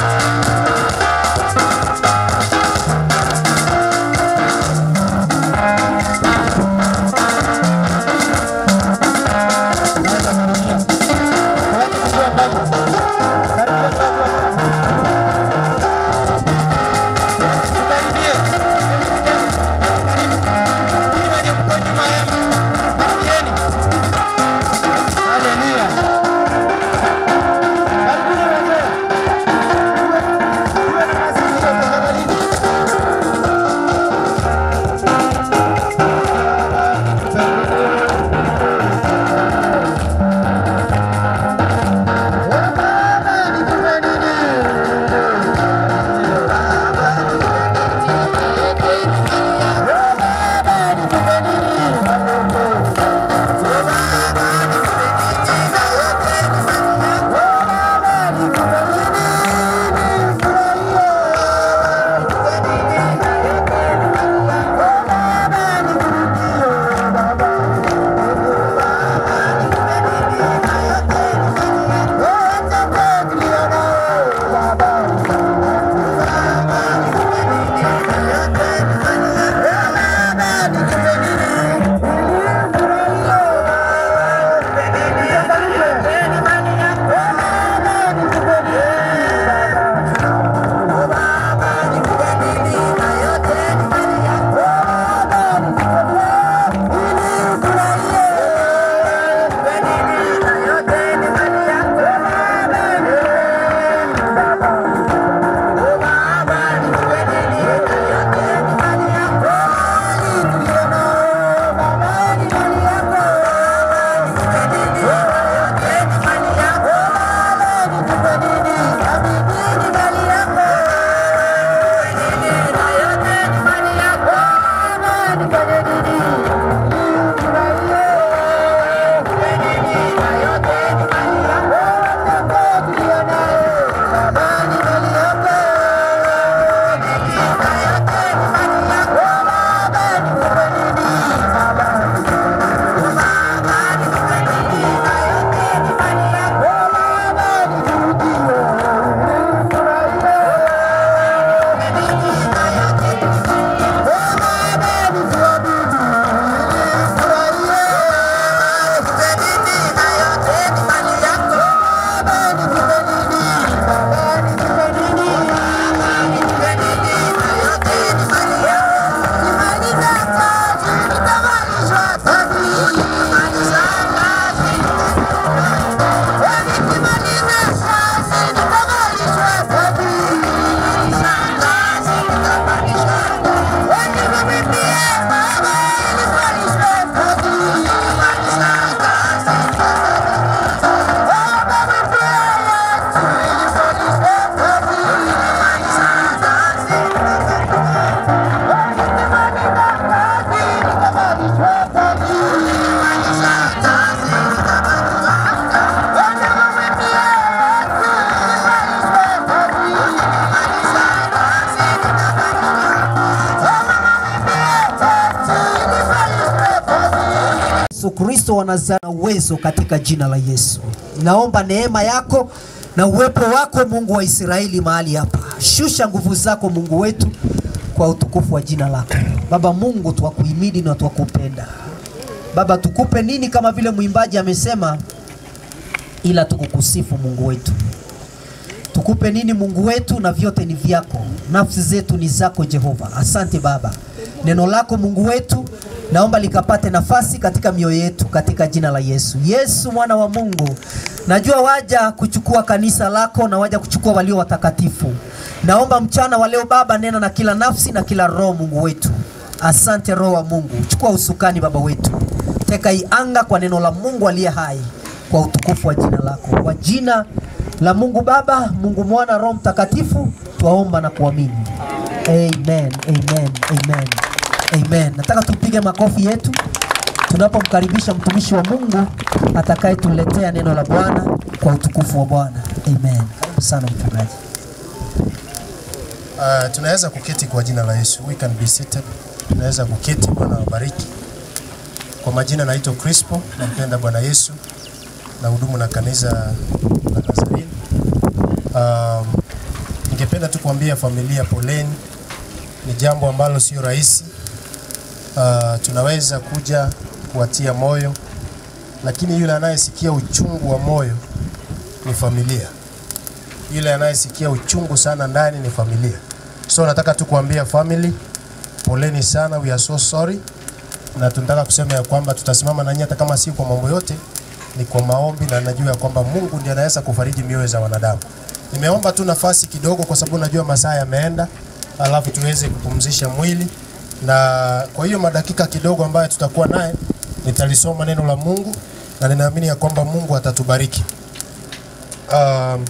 Speaker 9: Unaweza kurudia. Unaweza kujua Bible. Yesu Kristo wa Nazareti na uwezo katika jina la Yesu. Naomba neema yako na uwepo wako Mungu wa Israeli mahali hapa. Shusha nguvu zako Mungu wetu kwa utukufu wa jina lako. Baba Mungu, twakuhimidi na twakupenda. Baba, tukupe nini kama vile mwimbaji amesema, ila tukukusifu Mungu wetu. Tukupe nini Mungu wetu, na vyote ni vyako, nafsi zetu ni zako Jehova. Asante Baba, neno lako Mungu wetu naomba likapate nafasi katika mioyo yetu katika jina la Yesu. Yesu mwana wa Mungu, najua waja kuchukua kanisa lako na waja kuchukua walio watakatifu. Naomba mchana wa leo Baba, nena na kila nafsi na kila roho Mungu wetu. Asante Roho wa Mungu, chukua usukani Baba wetu, teka hii anga kwa neno la Mungu aliye hai, kwa utukufu wa jina lako, kwa jina la Mungu Baba, Mungu Mwana, Roho Mtakatifu, twaomba na kuamini. Amen, amen, amen, amen. Nataka tupige makofi yetu tunapomkaribisha mtumishi wa Mungu atakayetuletea neno la Bwana kwa utukufu wa Bwana. Amen. Karibu sana mchungaji.
Speaker 10: Uh, tunaweza kuketi kwa jina la Yesu. We can be seated. Tunaweza kuketi. Bwana wabariki. Kwa majina naitwa Crispo, nampenda Bwana Yesu na hudumu na kanisa la Nazarene. Um, ningependa tu kuambia familia poleni, ni jambo ambalo sio rahisi. Uh, tunaweza kuja kuwatia moyo, lakini yule anayesikia uchungu wa moyo ni familia. Yule anayesikia uchungu sana ndani ni familia. So nataka tu kuambia family, poleni sana, we are so sorry, na tunataka kusema ya kwamba tutasimama nanyi hata kama si kwa mambo yote, ni kwa maombi, na najua ya kwamba Mungu ndiye anaweza kufariji mioyo za wanadamu. Nimeomba tu nafasi kidogo, kwa sababu najua masaa yameenda, alafu tuweze kupumzisha mwili, na kwa hiyo madakika kidogo ambayo tutakuwa naye nitalisoma neno la Mungu na ninaamini ya kwamba Mungu atatubariki. Um,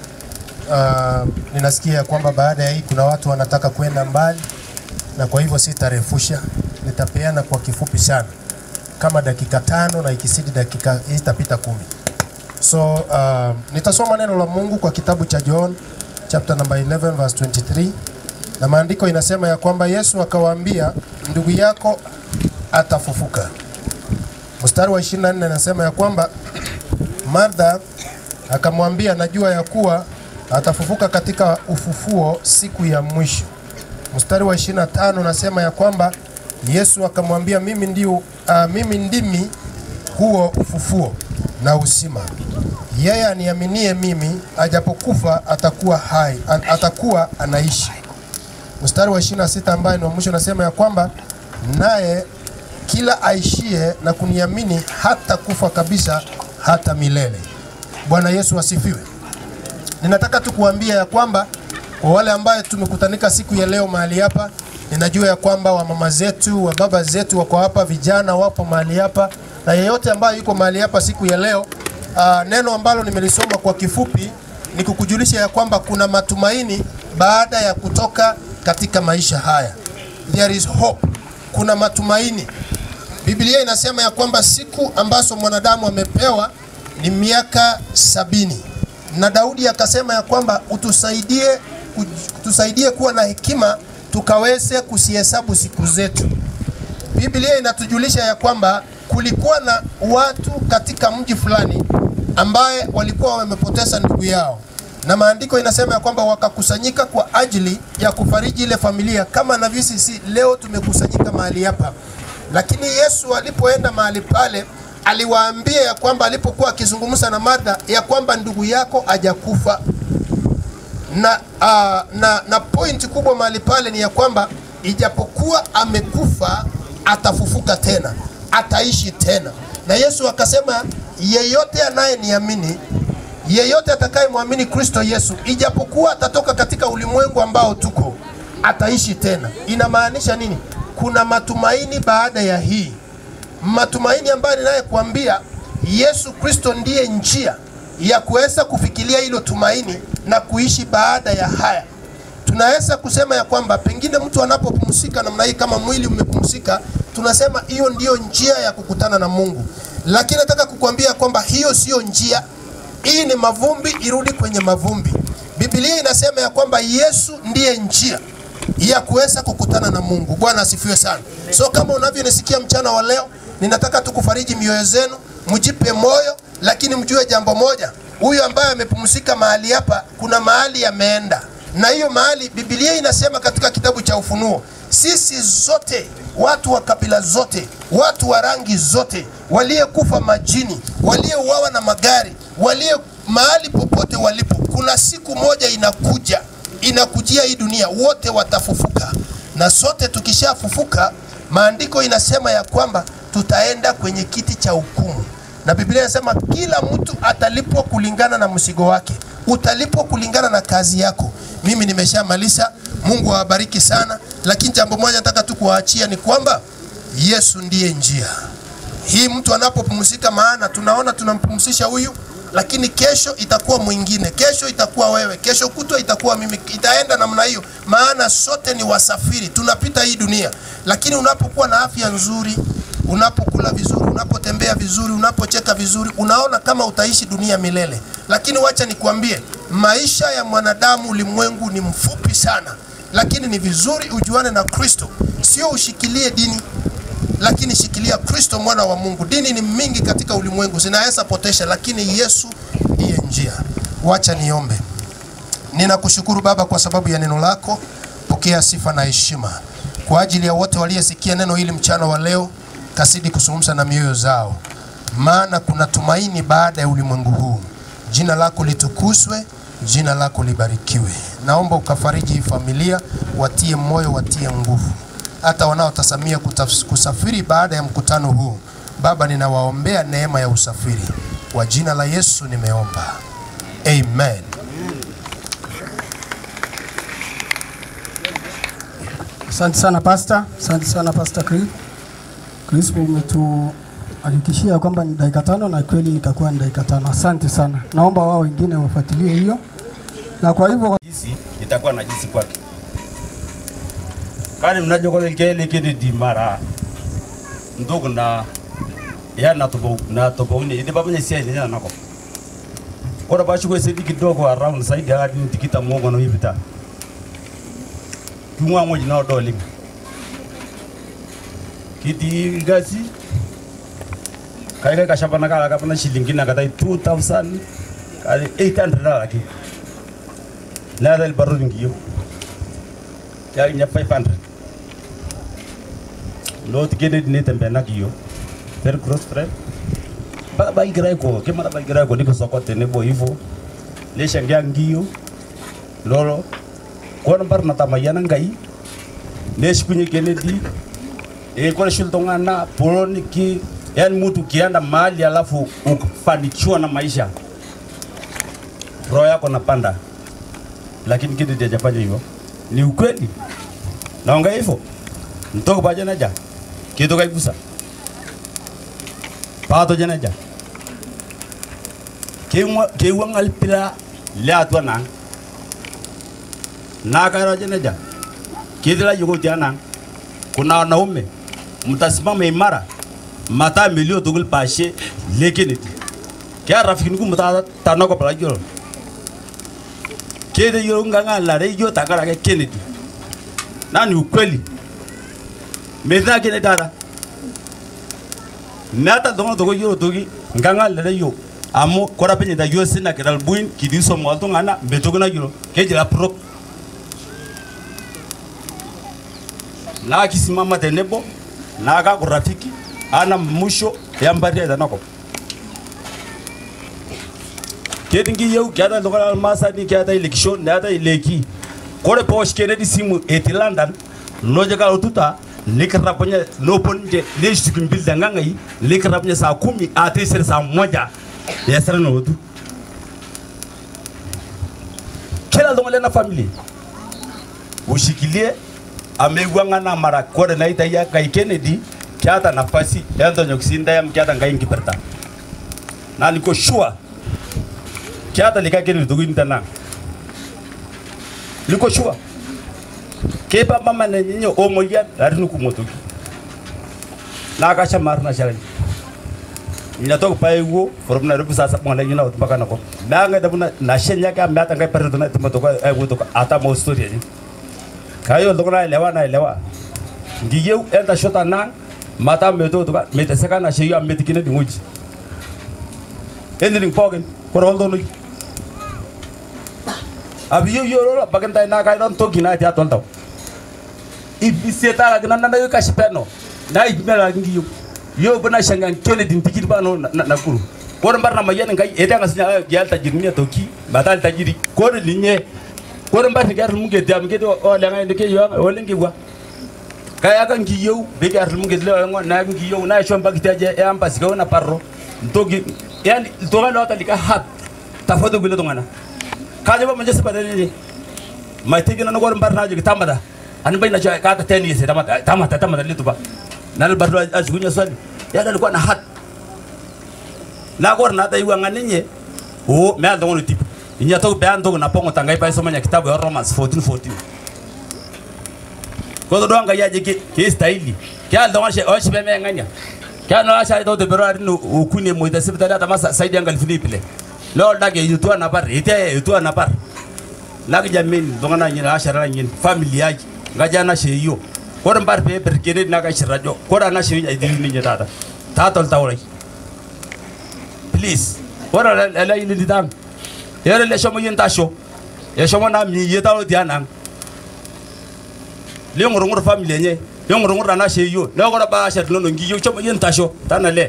Speaker 10: uh, ninasikia ya kwamba baada ya hii kuna watu wanataka kwenda mbali, na kwa hivyo sitarefusha, nitapeana kwa kifupi sana, kama dakika tano na ikisidi dakika itapita kumi. So uh, nitasoma neno la Mungu kwa kitabu cha John chapter number 11 verse 23, na maandiko inasema ya kwamba Yesu akawaambia, ndugu yako atafufuka. Mstari wa 24 anasema ya kwamba Martha akamwambia, najua ya kuwa atafufuka katika ufufuo siku ya mwisho. Mstari wa 25 nasema ya kwamba Yesu akamwambia, mimi ndio uh, mimi ndimi huo ufufuo na uzima. Yeye aniaminie mimi, ajapokufa atakuwa hai, an, atakuwa anaishi. Mstari wa 26 ambaye ni wa mwisho nasema ya kwamba naye kila aishie na kuniamini hata kufa kabisa hata milele. Bwana Yesu asifiwe. Ninataka tu kuambia ya kwamba kwa wale ambaye tumekutanika siku ya leo mahali hapa, ninajua ya kwamba wamama zetu, wa baba zetu wako hapa, vijana wapo mahali hapa, na yeyote ambaye yuko mahali hapa siku ya leo, uh, neno ambalo nimelisoma kwa kifupi ni kukujulisha ya kwamba kuna matumaini baada ya kutoka katika maisha haya. There is hope, kuna matumaini. Biblia inasema ya kwamba siku ambazo mwanadamu amepewa ni miaka sabini na Daudi akasema ya kwamba utusaidie, utusaidie kuwa na hekima tukaweze kusihesabu siku zetu. Biblia inatujulisha ya kwamba kulikuwa na watu katika mji fulani ambaye walikuwa wamepoteza ndugu yao, na maandiko inasema ya kwamba wakakusanyika kwa ajili ya kufariji ile familia, kama na sisi leo tumekusanyika mahali hapa. Lakini Yesu alipoenda mahali pale aliwaambia ya kwamba alipokuwa akizungumza na Martha ya kwamba ndugu yako hajakufa na, uh, na, na point kubwa mahali pale ni ya kwamba ijapokuwa amekufa atafufuka tena, ataishi tena. Na Yesu akasema yeyote anayeniamini, yeyote atakayemwamini Kristo Yesu, ijapokuwa atatoka katika ulimwengu ambao tuko, ataishi tena. Inamaanisha nini? Kuna matumaini baada ya hii matumaini ambayo ninayekuambia Yesu Kristo ndiye njia ya kuweza kufikiria hilo tumaini na kuishi baada ya haya. Tunaweza kusema ya kwamba pengine mtu anapopumzika namna hii, kama mwili umepumzika, tunasema hiyo ndiyo njia ya kukutana na Mungu, lakini nataka kukuambia kwamba hiyo siyo njia. Hii ni mavumbi, irudi kwenye mavumbi. Biblia inasema ya kwamba Yesu ndiye njia ya kuweza kukutana na Mungu. Bwana asifiwe sana. So kama unavyonisikia mchana wa leo, ninataka tu kufariji mioyo zenu, mjipe moyo, lakini mjue jambo moja, huyu ambaye amepumzika mahali hapa, kuna mahali ameenda, na hiyo mahali Biblia inasema katika kitabu cha Ufunuo, sisi zote watu wa kabila zote, watu wa rangi zote, waliyekufa majini, waliouawa na magari, walio mahali popote walipo, kuna siku moja inakuja, inakujia hii dunia, wote watafufuka, na sote tukishafufuka, maandiko inasema ya kwamba tutaenda kwenye kiti cha hukumu, na Biblia inasema kila mtu atalipwa kulingana na mzigo wake, utalipwa kulingana na kazi yako. Mimi nimeshamaliza. Mungu awabariki sana, lakini jambo moja nataka tu kuwaachia ni kwamba Yesu ndiye njia hii. Mtu anapopumzika, maana tunaona tunampumzisha huyu, lakini kesho itakuwa mwingine, kesho itakuwa wewe, kesho kutwa itakuwa mimi, itaenda namna hiyo, maana sote ni wasafiri, tunapita hii dunia. Lakini unapokuwa na afya nzuri, unapokula vizuri, unapotembea vizuri, unapocheka vizuri, unaona kama utaishi dunia milele. Lakini wacha nikwambie, maisha ya mwanadamu ulimwengu ni mfupi sana, lakini ni vizuri ujuane na Kristo, sio ushikilie dini lakini shikilia Kristo mwana wa Mungu. Dini ni mingi katika ulimwengu zinaweza potesha, lakini Yesu ndiye njia. Wacha niombe. Ninakushukuru Baba kwa sababu ya neno lako. Pokea sifa na heshima kwa ajili ya wote waliyesikia neno hili mchana wa leo, kasidi kuzungumza na mioyo zao, maana kuna tumaini baada ya ulimwengu huu. Jina lako litukuzwe, jina lako libarikiwe. Naomba ukafariji hii familia, watie moyo, watie nguvu hata wanaotasamia kutaf- kusafiri baada ya mkutano huu. Baba, ninawaombea neema ya usafiri kwa jina la Yesu nimeomba, amen.
Speaker 11: Asante sana pasta, asante sana pasta Chris. Crispo umetuhakikishia kwamba ni dakika tano na kweli itakuwa ni dakika tano. Asante sana, naomba wao wengine wafuatilie hiyo, na kwa hivyo
Speaker 12: jinsi itakuwa na jinsi kwake kani mnajokola kele kene di mara ndugu na ya na tobo na tobo ni ndi babanya sia ni na nako ora bashu ko sedi kidogo around side ya ni tikita mongo no hibita tumwa moji na doli kiti gasi kai kai kashapa na kala kapana shilingi na kata 2000 kali 800 dollars ki la dal barru ngiyo ya nya 500 lo tigene dine tembe na kiyo per cross friend ba ba igira ko ke mara ba igira ko niko soko tene bo hivyo le shangia ngiyo lolo kwa bar na tamayana ngai ne shikunye kene di e kwa shultonga na poloni ki yani mtu kianda mahali alafu ukafanikiwa na maisha roho yako napanda lakini kitu hajafanya hivyo ni ukweli naonga hivyo mtoko paja naja kitu kaigusa pato janaja kewa ngal pila le atwa nang na karo janaja kidila yugo tiana kuna wanaume mtasimama imara mata milio tugul pashe lekini kya rafiki nuku mta tanoko pala jolo kede yo nganga la re yo takara ke Kennedy na ni ukweli meza kene dada nata dongo dogo yo dogi nganga la re yo amo kora penye da yo sina kedal buin kidi so mo to ngana betogo na yo ke jira pro na kisimama tenebo na ka kurafiki ana musho ya mbari da nako kedingi yau kyata lokal almasani kyata election nata ileki kore posh kene di simu eti london loje ka ututa likra ponya no ponje le shikin bil danga ngai likra ponya saa kumi ate ser saa moja ya sera no tu kila dongo na family ushikilie amegwanga na mara kore na ita ya kai Kennedy kyata nafasi ya ndonyo kisinda ya mkyata ngai nkiperta na niko sure kyata lika kene dugu intana liko shua kepa mama na nyinyo omo ya arinu kumotoki na akasha marna shalani ninatoka pale huo from Nairobi sasa mwana nyina mpaka nako nanga dabuna na shenya ka mbata ngai pare tuna tumatoka ai kutoka ata mo story ni kayo ndoko na elewa na elewa ngiyeu enda shota na mata metoto metesekana sheyo ametikine dingoji anything pogin korol donoi abiyo yoro bagen tay na kay don togi na ti atol taw ibiseta la gina nanda yo kashipeno na ibmela ngiyo yo bana shanga kene din tikit bano na, na kuru ko mbar na mayen ngai eda ngasinya gyal tajir ni toki batal tajiri ko linye ko mbar gar mu ge diam ge o le ngai ke yo o lengi wa kaya kan ki yow be gar mu ge le ngo na ngi yow na shon bagita je e am pas na parro togi yani to ga lota lika hat tafado gule to ngana kaje ba manje sabada ni mai tigi na ngor mbar na je tamada an bai na je ka ta teni se tamata tamata tamata litu ba na bar do ajunya swali ya dal ko na hat na gor na ta iwa nganinye o me ando ngono tip inya to be ando na pongo tangai pa soma nya kitabu ya Romans 14 14 ko do anga ya je ke ke staili ke ando ngwa she o she be me nganya ke no asha to de berari no ukune mo ita sibita data masa saidi anga Filipe lo dage yutu na par ite yutu na par lagi jamin dongana nyina ashara nyin family yaji ngaja na she yo ko mbar pe per kene na ka shirajo ko na she ya di ni nyata ta tol tawrai please wara la la ili didam yere le shomo yin tasho ye shomo na mi ye talo dianang le ngoro ngoro family nye le ngoro ngoro na she yo le ngoro ba she no ngi yo shomo yin tasho tana le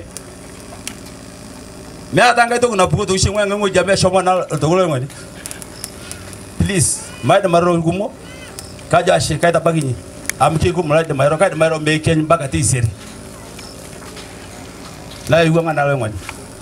Speaker 12: me ata ngai to na bugo to shi ngwa ngo jame shomo na to ngoro ngani please mai da maro gumo kaja she kai ta bagini am ki gumo la da maro kai da maro me ken bagati siri la yuwa ngana ngani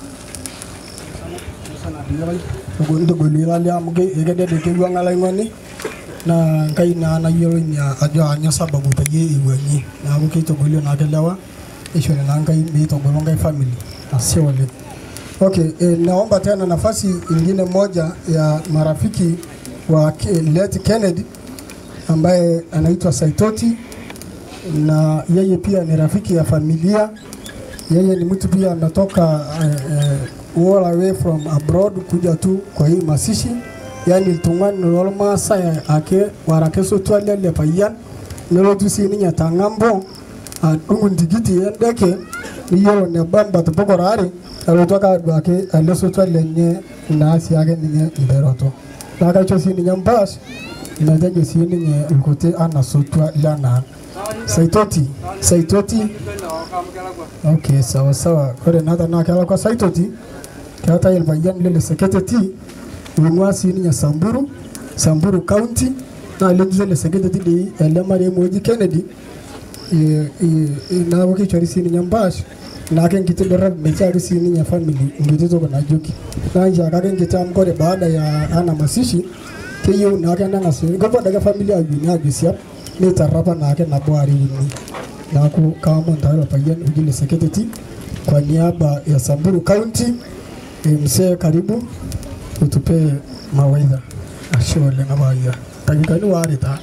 Speaker 11: togolirali amu egedede kewuang'ala ng'oni na nkai naa nayiolo ina ajo anya sababu peyie iwuang'ie neaku keitogolio naa kelewa ishori naa nkai meitogolo nkai family ashe oleng okay eh, naomba tena nafasi ingine moja ya marafiki wa Ke- Let Kennedy ambaye anaitwa Saitoti na yeye pia ni rafiki ya familia yeye ni mtu pia ametoka eh, eh, all away from abroad kuja tu kwa hii masishi yani iltung'ani lolmaasai ake warake sotwalia le payian nelotu sii ninye tang'ambo adung'u ntikiti endeke niyiolo neba mbat pokora are elotu ake aduaki ele sotwa lenye naa sii ake ninye mperoto naa kaisho sii ninye mpaas metejo sii ninye irkuti ana sotwa lenang saitoti saitoti okay sawa sawa kore naa tanaa kelakwa saitoti keetai irpayian lele seketeti oing'ua sii ninye samburu samburu county naa letii ele seketeti dei ele marehemu oji kennedy eh, eh, eh, neeku keishori sii ninye mpaash naake enkiti dorop mekiaki sii ninye family enkiti toki najoki naa nchiaki ake enkiti amu kore baada ya ana masishi keyieu naake neng'as kepuo adake family ayiuni ajo siap neitarrapa naake nabo are uni neeku kaomon taa ilo payian oji le seketeti kwa niaba ya Samburu County eh, mzee karibu utupe mawaidha ashe oleng apaayia dakikani waare taa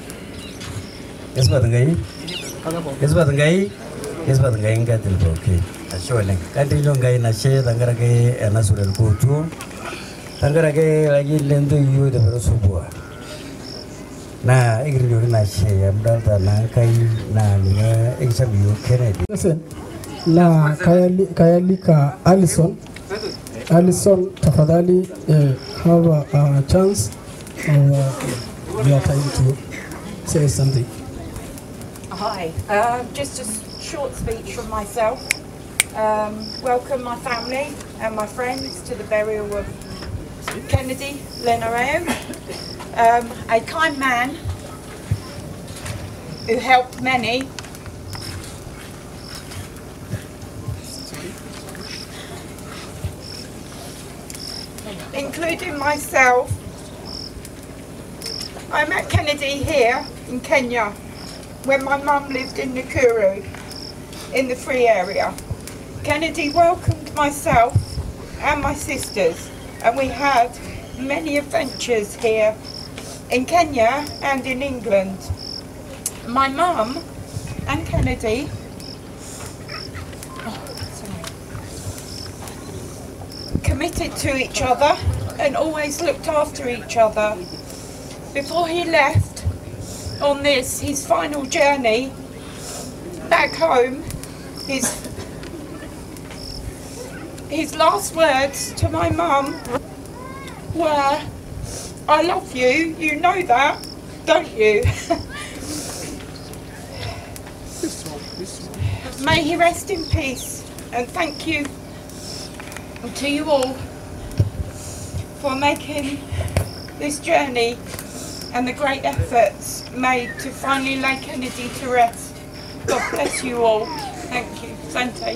Speaker 13: Kesipat Enkai. Kesipat Enkai. Kesipat Enkai nkatil pookin. Ashe oleng. Kantilio Enkai nashe tenkaraki ena sura irkuutuo. Tenkaraki layieni lentoiwuo tepero subua. Naa ekirrioki nashe amu idolta naa Enkai naa ninye ekisham iyiok Kennedy.
Speaker 11: Listen, na kayali, kayalika Alison Alison tafadhali eh, have a, a chance of uh, your time to say something
Speaker 14: Hi, uh, just a s- short speech from myself. Um, welcome my family and my friends to the burial of Kennedy Lenareo, um, a kind man who helped many. Including myself. I met Kennedy here in Kenya when my mum lived in Nakuru in the free area. Kennedy welcomed myself and my sisters and we had many adventures here in Kenya and in England. My mum and Kennedy oh, sorry, committed to each other and always looked after each other. Before he left, on this, his final journey back home, his his last words to my mum were, "I love you. You know that, don't you?" May he rest in peace, and thank you to you all for making this journey and the great efforts made to finally lay Kennedy to rest. God bless you all. Thank you. Sante.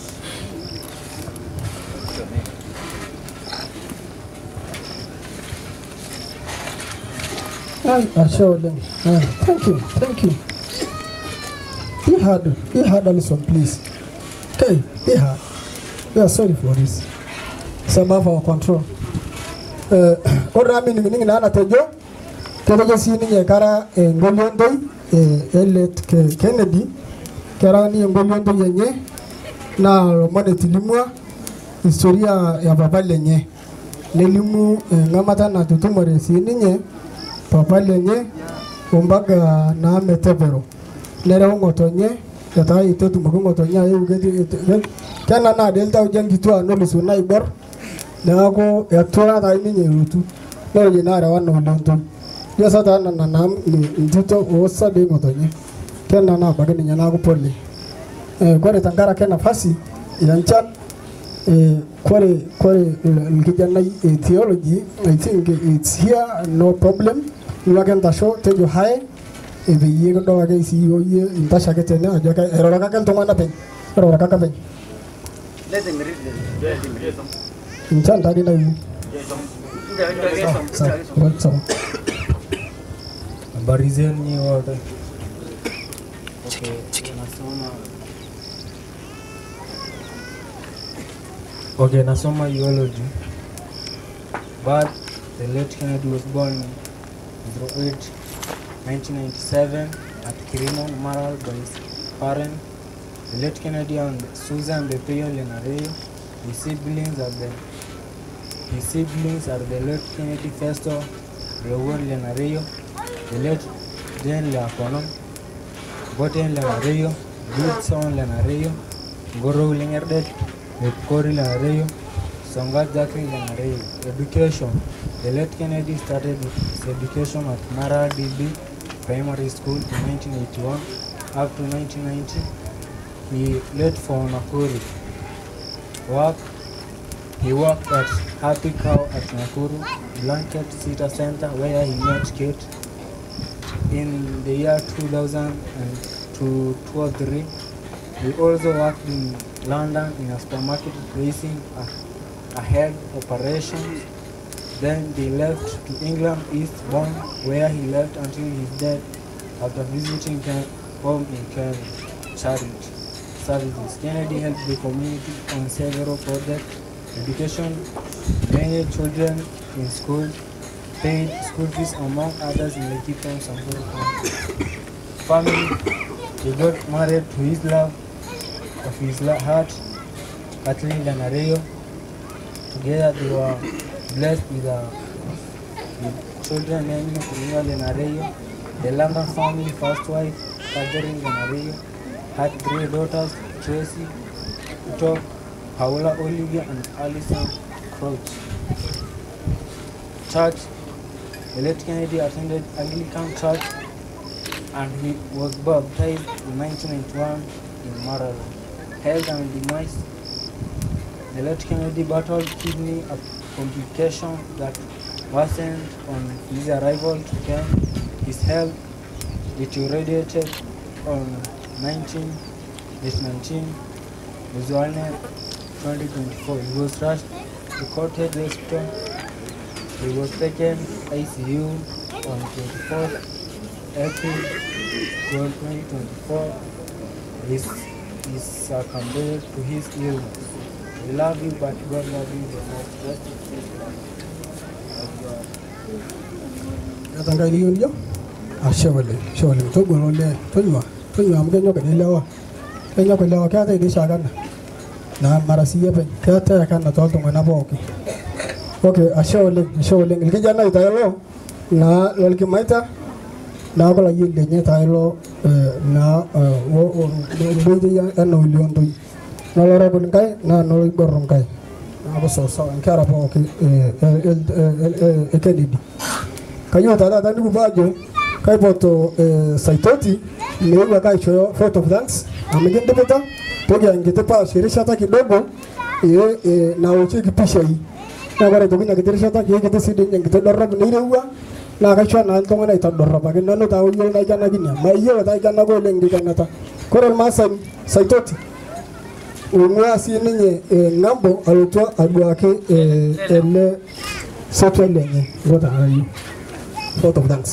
Speaker 11: Ay, Ashaoleng. Ay, thank you, thank you. Be hard, be hard, Alison, please. Okay, be hard. We are sorry for this. It's above our control. Uh, ore ami ning'ning naa natejo ketejo sii ninye kara engoliontoi eh, Elliot Ke- Kennedy kera ninye engoliontoi enye naa lomon etilimua historia ya papa lenye nelimu eng'amata natutumore sii ninye papa lenye ompaka naa metepero nereu ng'otonye etaa itu etumoki ng'otonye ayeu keti- ke- kenanaa dii iltauja nkituaa nolusu naibor neeku etura taa ninye elotu neroji naa arewa na olontoi ijo sa taa nana naa ni- ntito oosa dii ng'otonye kenanaa abaki ninye neeku pole Eh, kore tenkaraki nafasi ya nchan eh, kore kore il- ilkijanai e theology I think it's here no problem ilo ake ntasho tejo hae eh, peyie kidol ake sii yiok yie intasho ake tene ajo ke- airoroki ake iltung'anak peny airoroki ake peny nchan tadi nayieu Sawa, sawa, sawa.
Speaker 15: Habari zenu nyie wote. Okay, nasoma Okay, nasoma eulogy. But the late Kennedy was born on 08 1997 at Kirimo, Maral by his parents. The late Kennedy and Susan Bepeo Lenario. His siblings are the his siblings are the late Kennedy Festo Raul Lenario, the late Jane Leacono, Boten Lenario, Gibson Lenario, Goro Lingerdet, Kori Lenario, Songat Zachary Lenario. Education. The late Kennedy started his education at Mara DB Primary School in 1981 up to 1990. He left for Nakuru. Work he worked at Happy Cow at Nakuru Blanket Sita Center where he met Kate. In the year 2002 or 3, he also worked in London in a supermarket raising a, ahead operations. Then they left to England Eastbourne where he left until his death after visiting Ken- home in Kenya. Charity services. Kennedy helped the community on several projects education, many children in school, paid school fees among others in Laikipia and Samburu County. Family, he got married to his love of his la- heart, Kathleen Lanario. Together they were blessed with, a, with children named Ria Lenario. The London family, first wife, Catherine Lenario, had three daughters, Tracy, Uto, Paula Olivia and Alison Crouch. Church, the late Kennedy attended Anglican Church and he was baptized in 1991 in Maryland. Health and demise. The late Kennedy battled kidney a complication that worsened on his arrival to Kenya. His health deteriorated on 19, this 19, January 2024. He was rushed to Cottage Hospital. He was taken ICU on 24th April 2024. This is succumbed to his illness. We love you, but God love you the most. Rest in peace.
Speaker 11: Kata ngai liyo niyo? Ashe oleng, ashe oleng. Togolo olee, tonyua, tonyua amu kenyok ilewa. Kenyok ilewa, keetae dii shaakana. Naa mara siyie penye, keetae ake ena tooltung'anak pooki. Okay, ashe oleng, ashe oleng. Irkijanai tayo naa lolkimaita neeku layieni lenye taa ilo eh, naa nkoitoi ena oliontoi nolorepil nkae naa noloibor nkae neeku sawasawa nkera pooki eh, eh, eh, eh, eh, Kennedy kayieu taa taata nikipuo ajo kaipoto eh, Saitoti meeu ake aishooyo vote of thanks amu kindipita toki enkiti paash erishata kidogo eh, eh, naochieki pishai naa ore aitoki ina kiti rishata kiekiti sii dii ninye enkiti dorrop neirewua naa kaisho naa iltung'anak aitodorropaki nanu taa oyiolo naikenakini mayiolo taa aikenaka oleng nkikenata kore irmaasani Saitoti ong'ua sii ninye eh, ng'ambo alotu aduaki eh, ele sotwa lenye ilo taa ayieu vote of thanks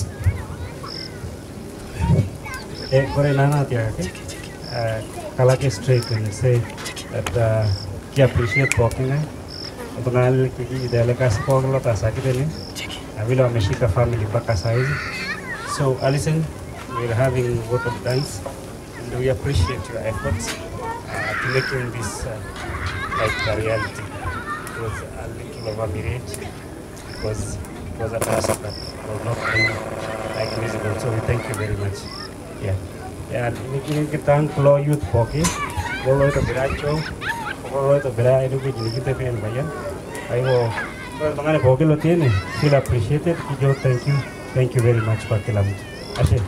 Speaker 16: Eh, Kore naa naatiakaki eh, kalo ake straight and say that uh, ki appreciate pooki ng'ae iltung'anak likijiji tele kasi pooki lotaasaki tene na vile wameshika family mpaka saa hizi so Alison we're having vote of thanks and we appreciate your efforts uh, to making this uh, like a reality it was a little of a miracle because it was a task that was not really like visible so we thank you very much yeah yeah nikitan kulo youth pooki loloitobiracho loloitobiraa enewueji nikitepee irpayian aigo ore oltung'ani pooki lotii ene feel appreciated kijo thank you thank you very much kwa kila mtu ashe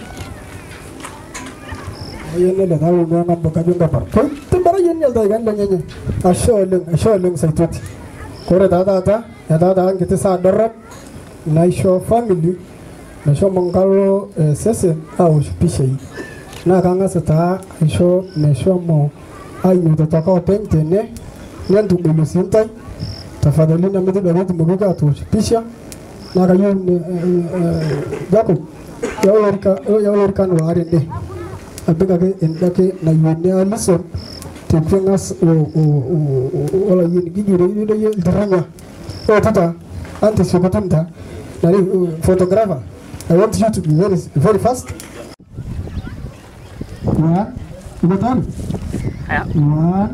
Speaker 11: ayieu ele taa ong'ua ng'ambo kajo nkapar koitibirayie ninye ildaikani lenyenye ashe oleng ashe oleng Saitoti kore taa taata etaa taa nkiti saa dorrop naisho family meshomo nkalo eh, sesen awosh pishai naa kang'as taa aisho meshomo ainyototoko openy tene nentubulu sii ntae tafadhali nemitodua peetumoki atoosh pisha naa kayieu ni- eh, eh, Jacob yau lorika yau lorikan waare ende apik ake endake nayieni Alison tekeng'as olayieni kijito idoyie iltirring'a ootita antisiekutum taa nari uh, photographer I want you to be very very fast one uko tayari one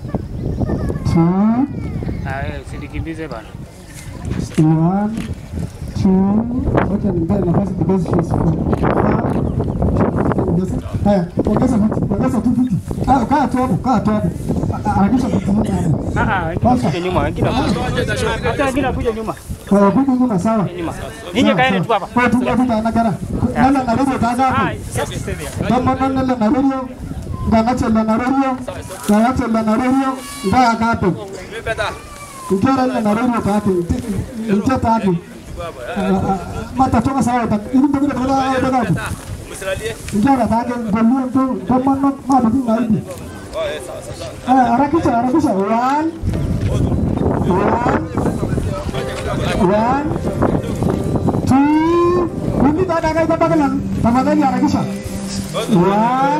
Speaker 11: two
Speaker 17: Usinikimbize bana.
Speaker 11: One, two, wacha nimpee nafasi because she's from Haya, ongeza viti, ongeza tu viti. Ah, kaa tu hapo, kaa tu hapo. Ah, Harakisha viti nyingi hapo.
Speaker 17: Ah ah, wengine kuja nyuma, wengine kuja. Hata wengine kuja nyuma.
Speaker 11: Haya, kuja nyuma sawa.
Speaker 17: Ninyi kaeni tu hapa.
Speaker 11: Wewe tu hapo na gara. Nala na radio kaza hapo. Kama nala na radio, nganacha na radio, nganacha na radio, ndaa kapo. Ukera na radio tatu, nje tatu. Mata toka sawa, ili mbona kuna kuna Njara tage golio tu tomano mama tu naibi. Eh harakisha harakisha one one one two Hindi tada kai tabaka lang tafadhali harakisha one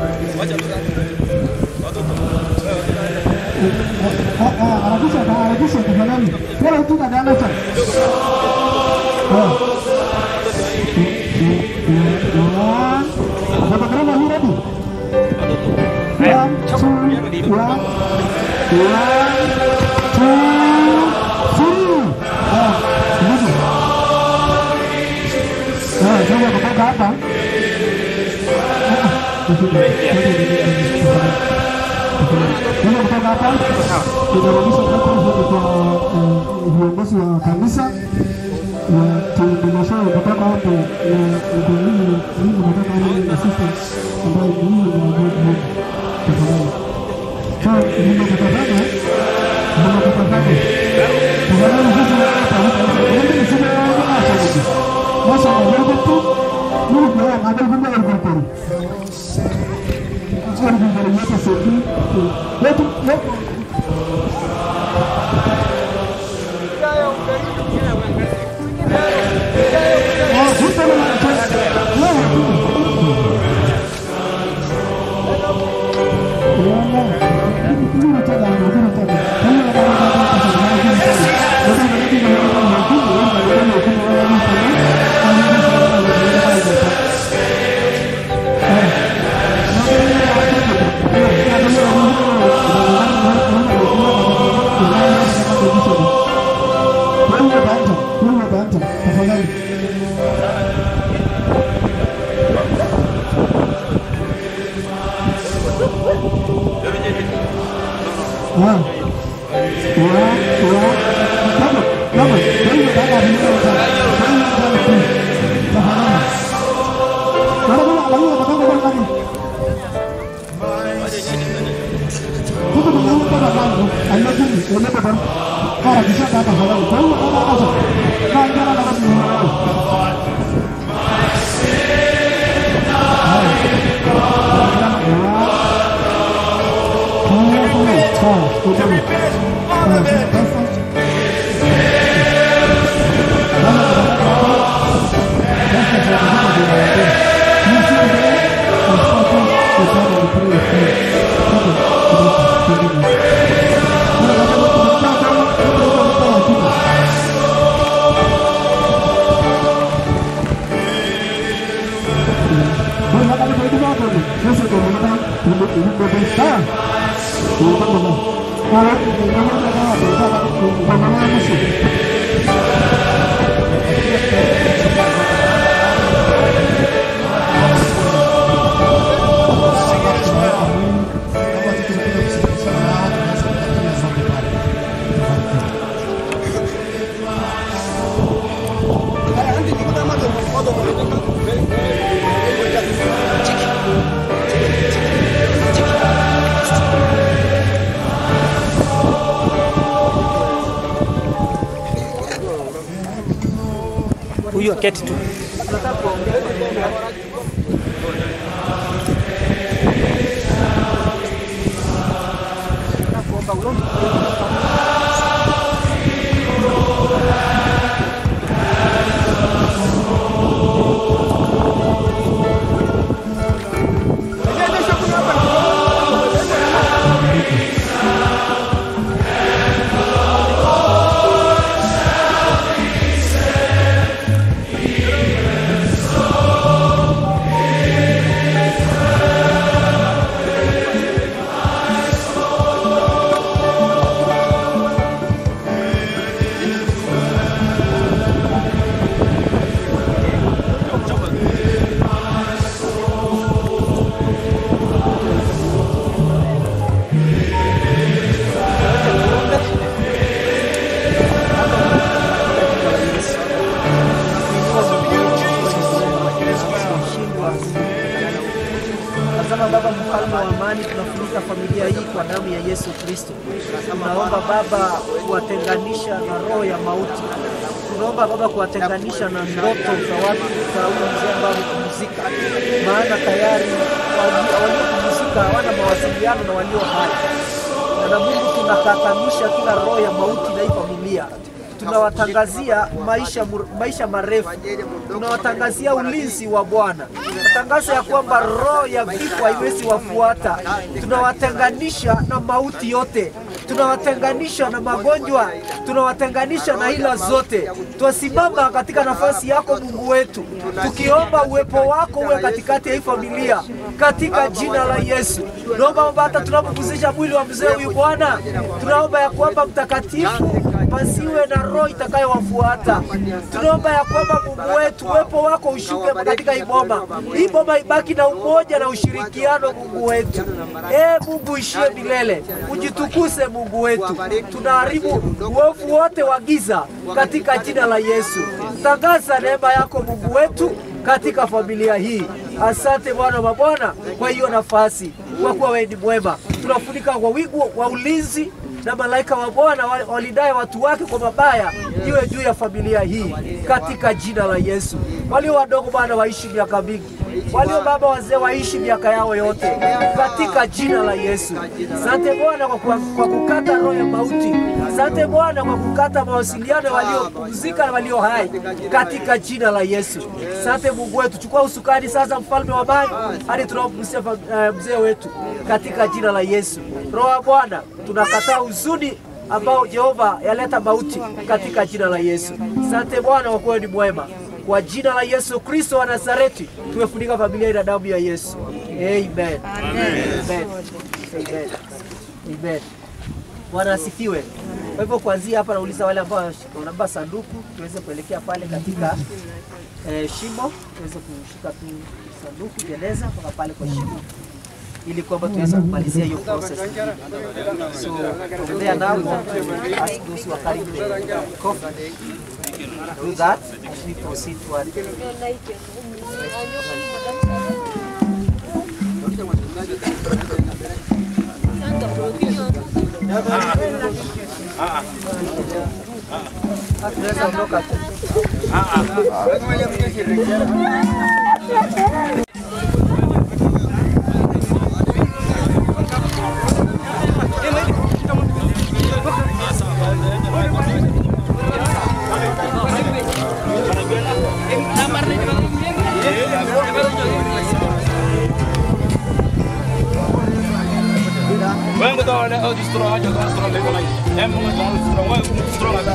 Speaker 11: Eh, eh, harakisha harakisha tafadhali Pera tu tada anacha Eh One. Photographer, you ready? One, two, one, one, two, three. Ah, hivi. Ah, sasa kutoka hapa. Sasa kutoka hapa tunarudisha microphone kwa eh, viongozi wa kanisa na tuendeleshe kutoka hapo na mkurugenzi mimi kutoka hapo ni assistant ambaye ni mimi na Mungu tafadhali. So nimekutazama nimekutazama tafadhali sisi hapa hapa ndio nisije hapa hivi. Masa na wewe tu mimi kwa ngadal kumbe ilikuwa Sio ndio yote sisi. Yetu yetu
Speaker 18: Huyu aketi tu.
Speaker 9: Tazama Baba mfalme wa amani, tunafunika familia hii kwa damu ya Yesu Kristo. Tunaomba Baba kuwatenganisha na roho ya mauti. Tunaomba Baba kuwatenganisha na ndoto za watu za huyu mzee ambao amepumzika, maana tayari wali- waliopumzika hawana mawasiliano na walio hai. Na na Mungu tunakatanisha kila roho ya mauti na hii familia tunawatangazia maisha, mur- maisha marefu, tunawatangazia ulinzi wa Bwana. Tangazo ya kwamba roho ya vifo haiwezi wafuata. Tunawatenganisha na mauti yote, tunawatenganisha na magonjwa, tunawatenganisha na hila zote. Twasimama katika nafasi yako Mungu wetu, tukiomba uwepo wako uwe katikati ya hii familia, katika jina la Yesu. Naomba Baba, hata tunapopumzisha mwili wa mzee huyu Bwana, tunaomba ya kwamba mtakatifu pasiwe na roho itakayowafuata. Tunaomba ya kwamba Mungu wetu, uwepo wako ushuke katika hii boma, hii boma ibaki na umoja na ushirikiano, Mungu wetu. E Mungu ishie milele, ujitukuse Mungu wetu. Tunaharibu uovu wote wa giza katika jina la Yesu. Tangaza neema yako Mungu wetu katika familia hii. Asante Bwana wa Bwana kwa hiyo nafasi, kwa kuwa wewe ni mwema. Tunafunika kwa wigu wa ulinzi na malaika wa Bwana wa- walindaye watu wake kwa mabaya iwe juu ya familia hii katika jina la Yesu. Walio wadogo Bwana waishi miaka mingi, walio baba wazee waishi miaka yao yote katika jina la Yesu. Asante Bwana kwa, kwa, kwa kukata roho ya mauti. Asante Bwana kwa kukata mawasiliano ya waliopumzika na walio hai katika jina la Yesu. Asante Mungu wetu, chukua usukani sasa, mfalme wa amani, hadi tunaopumzisha fa- eh, mzee wetu katika jina la Yesu. Roho ya Bwana, tunakataa huzuni ambao Jehova yaleta mauti katika jina la Yesu. Asante Bwana kwa kuwa ni mwema. Kwa jina la Yesu Kristo wa Nazareti, tumefunika familia hii na damu ya Yesu. Amen. Amen. Amen. Amen. Amen. Bwana asifiwe. Kwa hivyo kuanzia hapa nauliza wale ambao wanabeba sanduku tuweze kuelekea pale katika eh, shimo, tuweze kushika tu sanduku jeneza mpaka pale kwa shimo. ili kwamba tuweze kumalizia hiyo process. So from there now we want to ask those who are carrying the coffee do that as we proceed toward tunaweza ondoka tu.
Speaker 19: Wewe ngoja wale au distro aje kwa distro leo na. Hem ngoja kwa distro wewe distro ngada.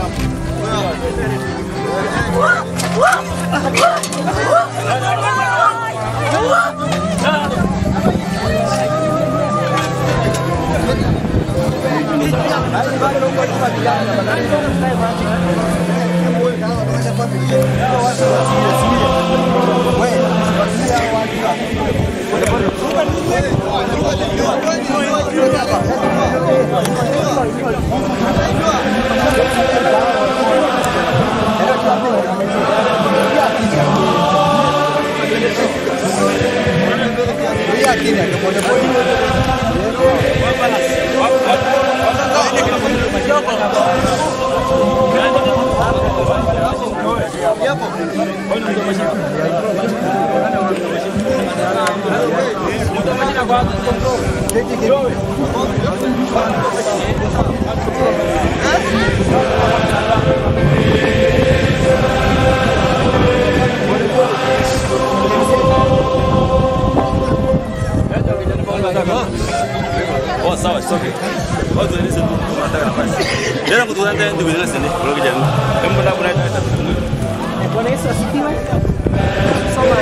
Speaker 20: Oh, sawa, it's okay. Watu wanaweza tu tunataka nafasi. Jana kutoka ndani ndio bila sene, kwa kijana. Kama bado kuna hata
Speaker 9: Bwana Yesu asifiwe. Soma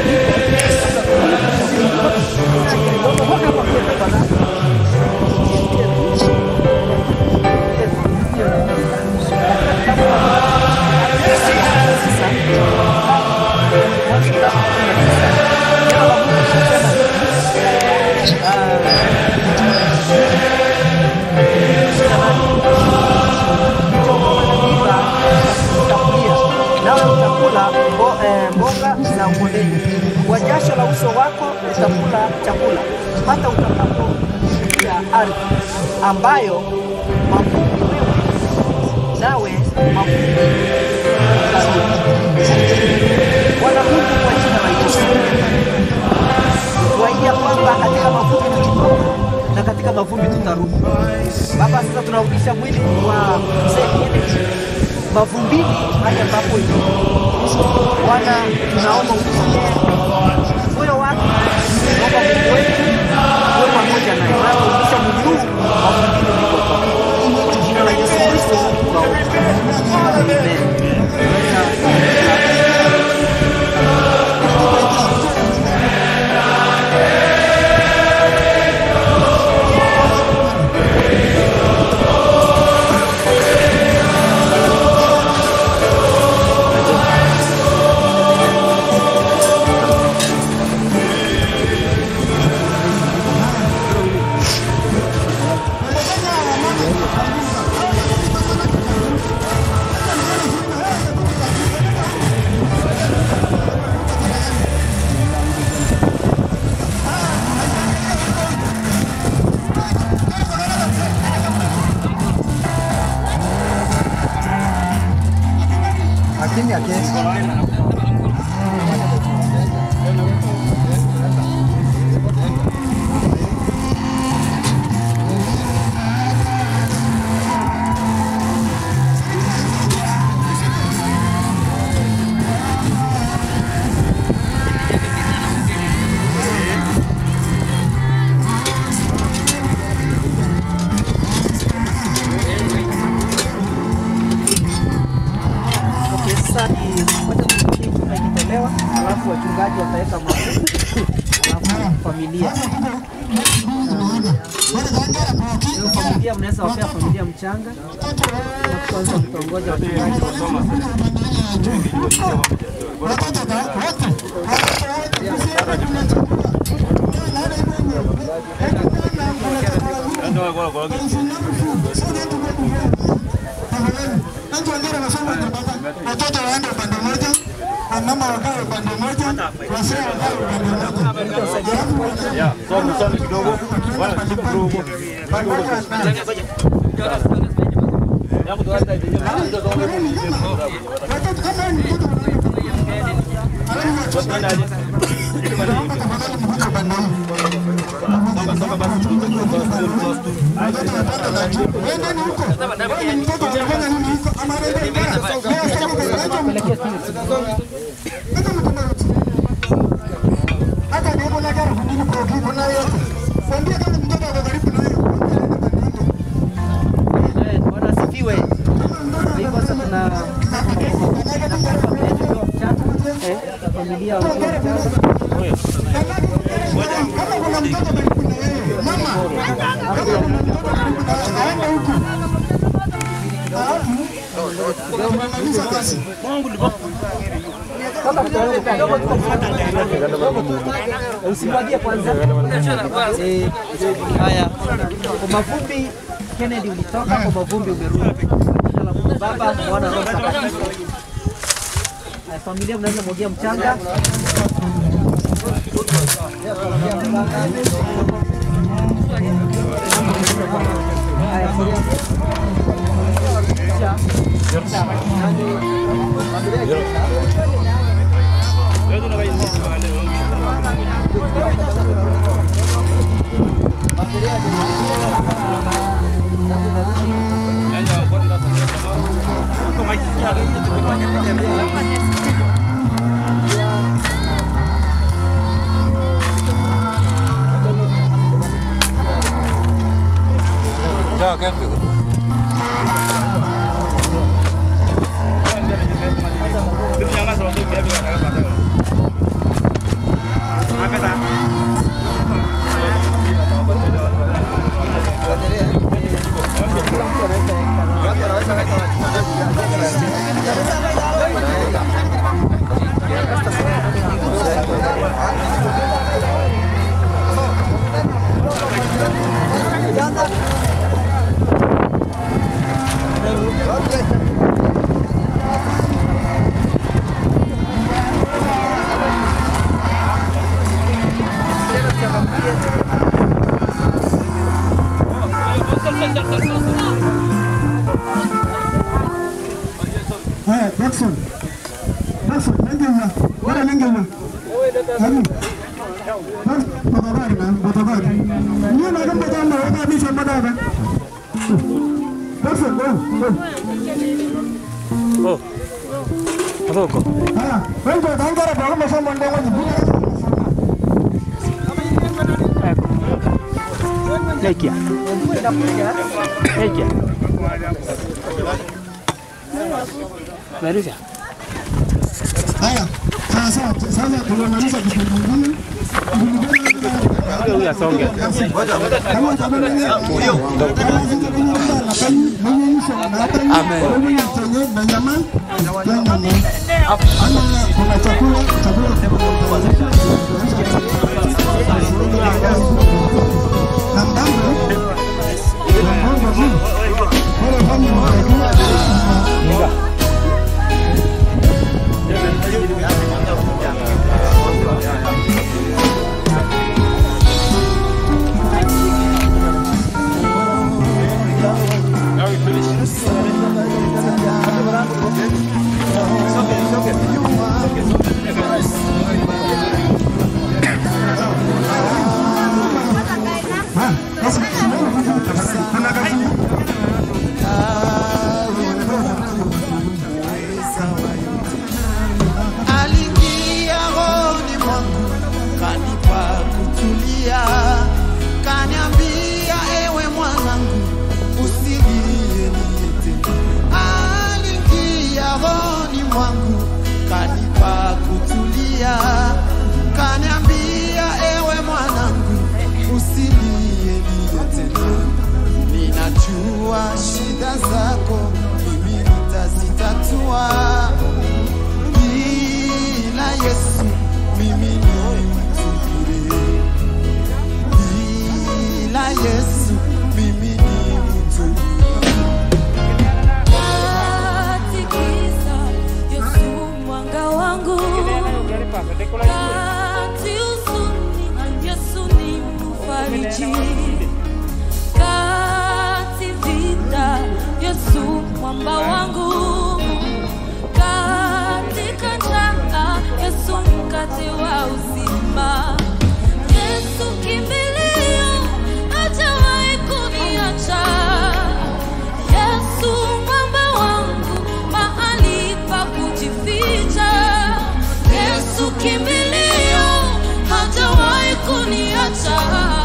Speaker 9: nawe utakula mbo- eh, mboga za kondeni. Kwa jasho la uso wako utakula chakula hata utakapofikia ardhi ambayo mavumbi wewe nawe mavumbi utarudi. Bwana Mungu, kwa jina la Yesu tuaidia kwamba katika mavumbi tulitoka na katika mavumbi tutarudi. Baba, sasa tunarudisha mwili wa mzee Kennedy mavumbini hadi ambapo ilipo. Bwana, tunaomba usikie moyo wake, naomba Mungu wetu uwe pamoja naye, unaporudisha mwili huu mavumbini ulikotoka. Kwa jina la Yesu Kristo tunaomba. Amen.
Speaker 6: Lakini akesi
Speaker 9: Okay, sasa ni wacha tusikie chumba ikitolewa, alafu wachungaji wataweka mafuta, alafu familia Hiyo familia mnaweza wapea familia mchanga, na kwanza mtaongoja wachungaji wasome.
Speaker 11: watoto waende upande mmoja, wamama wakae upande mmoja, wazee wakae upande mmoja.
Speaker 19: Songa songa kidogo. Bwana kidogo. Yangu tuanze hivi. Ndio songa
Speaker 11: Hata ndipo na gari kundini kwa kipo na yote. Mwambie kama mtoto ako karibu na hiyo.
Speaker 9: Bwana asifiwe. Hivyo sasa tuna Eh, familia wa Usimwagie kwanza. Eh, Haya, kwa mavumbi Kennedy ulitoka, kwa mavumbi umerudi. Kwa jina la Mungu Baba, Mwana na Roho Mtakatifu. Haya, familia mnaweza mwagia mchanga.
Speaker 19: Ciao, Kevin.
Speaker 11: Haya, Jackson. Jackson, nengenya. Bora nengenya. Ani. Bas, botabari na, botabari. Niye na kamba kamba waka bisha badaba. Jackson, go, go.
Speaker 17: Oh. Adoko.
Speaker 11: Haya, wewe tangara kwa kama shamba ndio wajibu.
Speaker 17: Nekia. Nekia. Merusha.
Speaker 11: Haya, sasa sasa tunamaliza kipindi kingine.
Speaker 17: Huyu asonge.
Speaker 11: Kama tabana ni huyo. Amen. Na nyama. Ama kuna chakula, chakula na mdango. Mdango juu. Pole fanya mdango.
Speaker 4: Yesu mwamba wangu katika njaa, Yesu mkate wa uzima, Yesu kimbilio, hajawahi kuniacha. Yesu mwamba wangu, mahali pa kujificha. Yesu kimbilio, hajawahi kuniacha.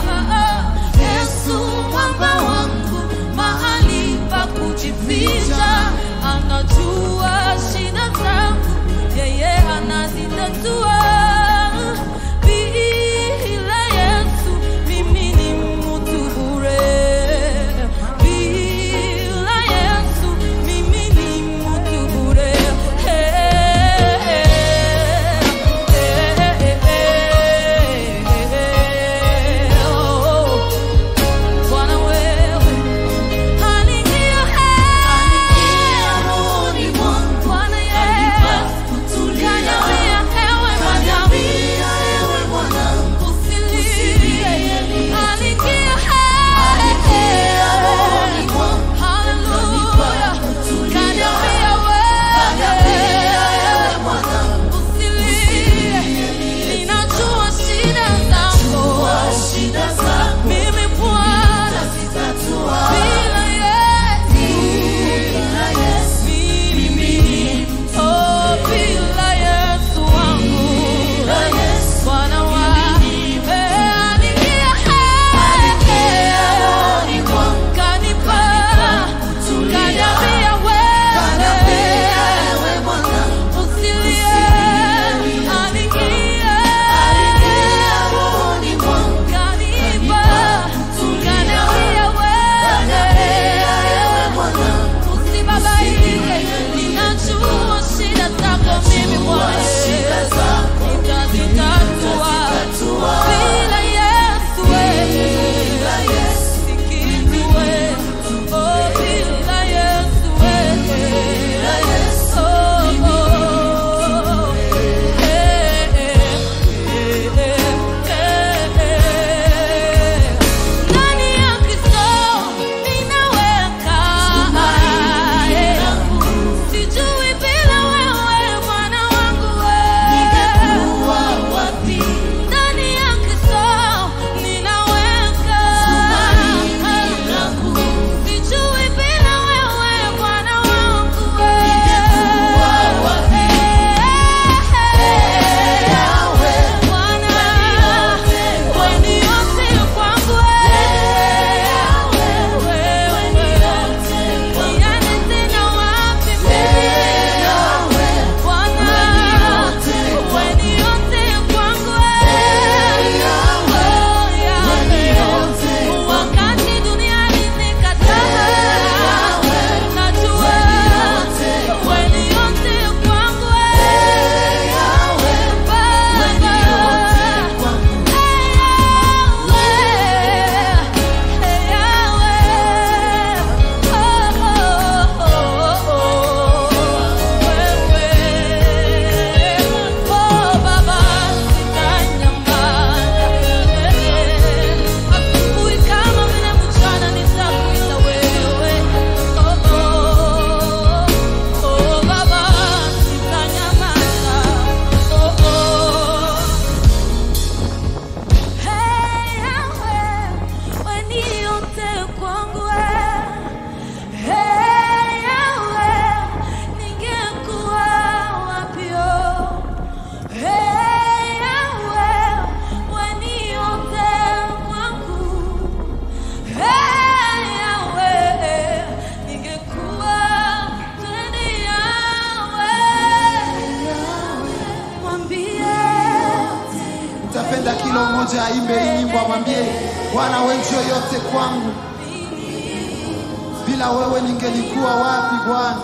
Speaker 4: Yesu mwamba wangu, mahali pa kujificha. Anajua shida zangu, yeye anazitatua. Bila Yesu mimi ni mtu bure. Bila Yesu mimi ni mtu bure. Bwana wewe aniingia rohoni mwangu. Bwana Yesu kaniambia ewe mwanangu usilie. Aniingia rohoni mwangu. Haleluya. Kaniambia wewe usilie. Ninajua shida zako. Mimi Bwana bila Yesu mimi oh bila Yesu wangu Bwana wangu aniingia rohoni mwangu kanipa kaniambia wewe usilie aniingia rohoni mwangu kanipa kaniambia wewe usibabaike ninajua shida zako mimi Bwana nitazitatua bila Yesu wewe si kitu wewe oh bila Yesu wewe oh oh eh eh ndani ya Kristo ninaweka sijui bila wewe Bwana wangu ningekuwa wapi ndani ya Kristo ninaweka sijui bila wewe Bwana wangu ningekuwa wapi Bwana wewe ni yote kwangu wewe niane tena wapi Bwana wewe ni yote kwangu wakati duniani nikataa najua wewe ni yote kwangu
Speaker 21: Utapenda kila mmoja aimbe hii nyimbo, amwambie Bwana, wewe ndio yote kwangu, bila wewe ningelikuwa wapi Bwana?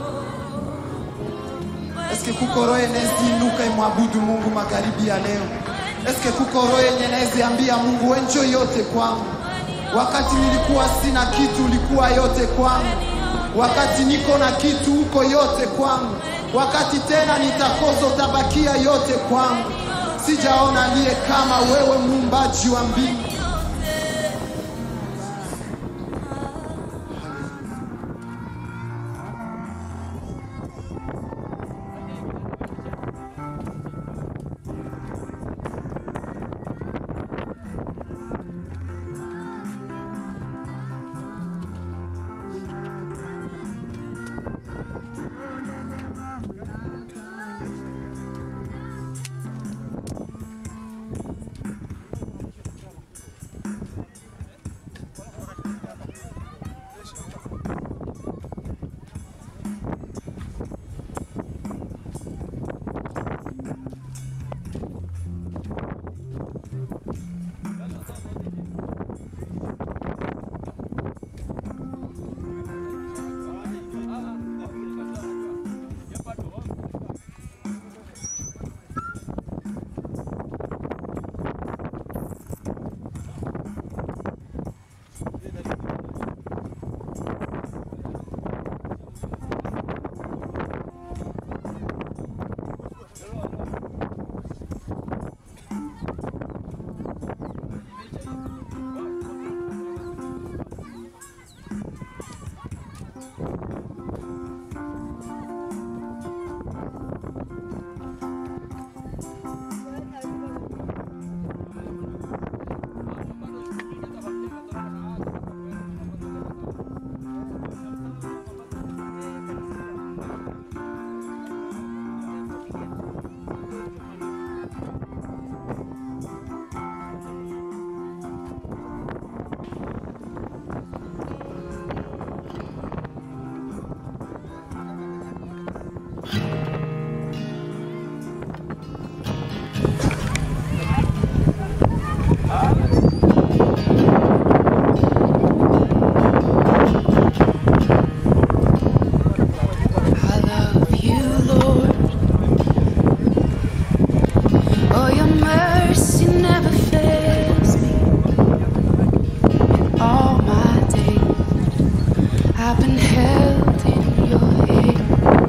Speaker 21: Eske kuko roho inaweza inuka imwabudu Mungu magharibi ya leo? Eske kuko roho yenye naeziambia Mungu wenjo yote kwangu. Wakati nilikuwa sina kitu, ulikuwa yote kwangu. Wakati niko na kitu, uko yote kwangu. Wakati tena nitakoza, utabakia yote kwangu. Sijaona aliye kama wewe, muumbaji wa mbingu.
Speaker 2: I love you, Lord. Oh, your mercy never fails me. All my days, I've been held in your hand.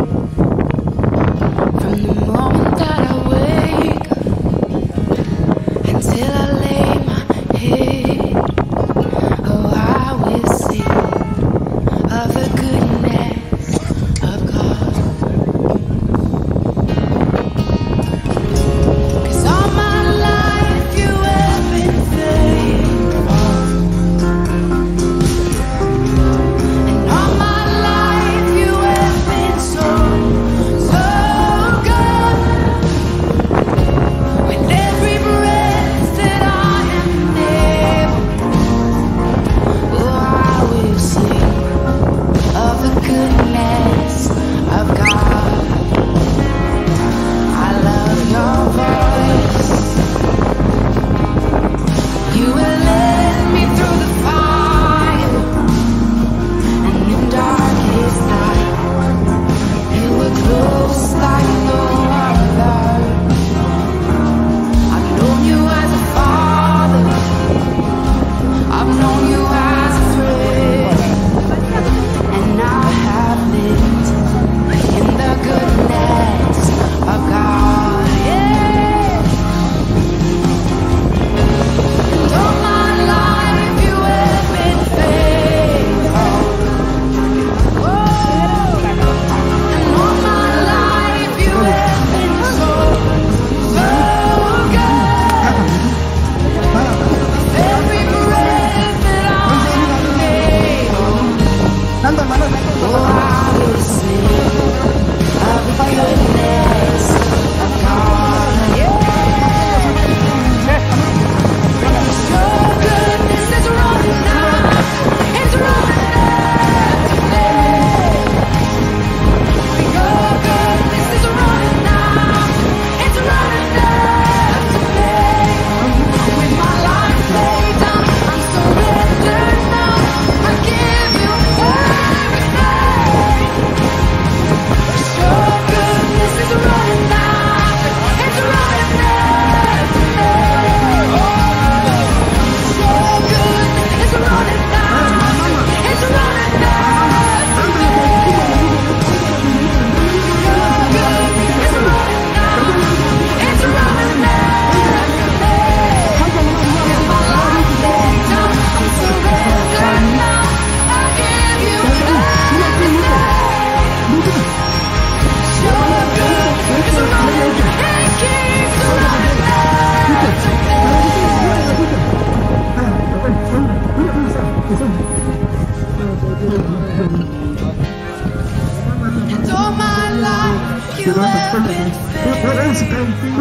Speaker 2: From the moment that I wake up until I lay my head, oh, I will sing of the goodness of God. 'Cause all my life you have been faithful, and all my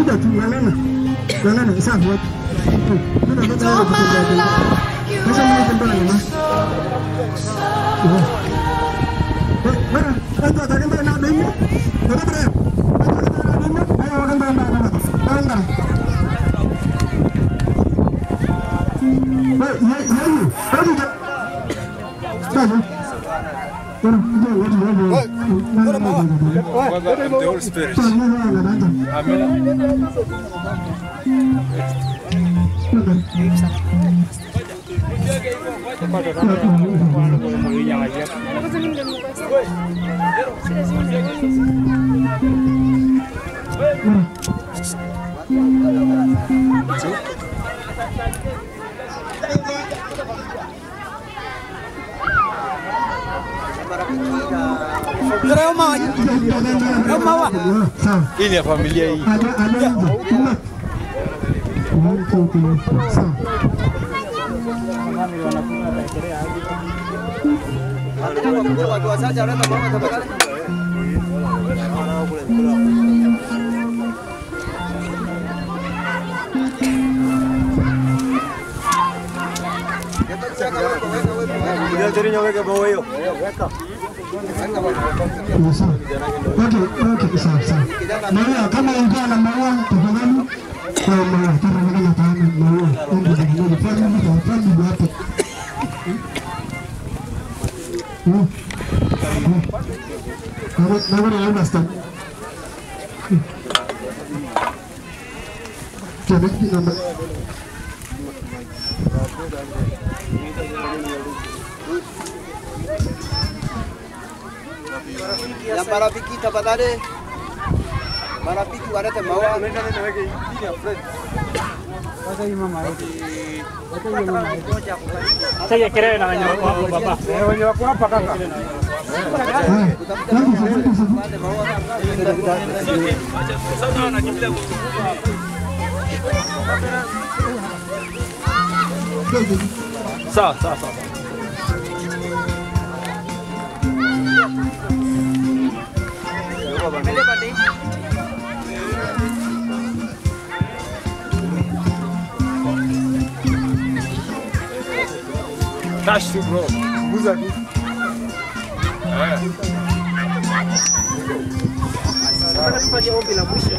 Speaker 11: muda tu ng'ang'ana. Ng'ang'ana isa buat. Mimi nataka wewe kutembea. Sasa mimi natembea na mama. Mara, watu watatembea na mimi. Watatembea. Watu watatembea na mimi. Haya wakambaa mbaya mbaya. Anga. Wewe, yeye, yeye. Hebu ta. Sasa. Bora, ndio watu wao.
Speaker 1: Welcome the Holy Spirit. Hii ni ya familia hii.
Speaker 11: Okay, okay, sawa sawa. Maria, kama ulikuwa na maua tafadhali kwa maua tafadhali na taana maua. Ndio ndio ndio fanya mtu afanye hapo. Hmm. Na na na understand. Kile namba
Speaker 6: Ya marafiki tafadhali. Marafiki walete maua.
Speaker 17: Sasa kelele na wenye wako hapo baba. Eh, wenye wako hapa kaka.
Speaker 1: Sawa, sawa, sawa. Touch tu bro. Guza tu. Eh.
Speaker 9: Nataka tufanye ombi la mwisho.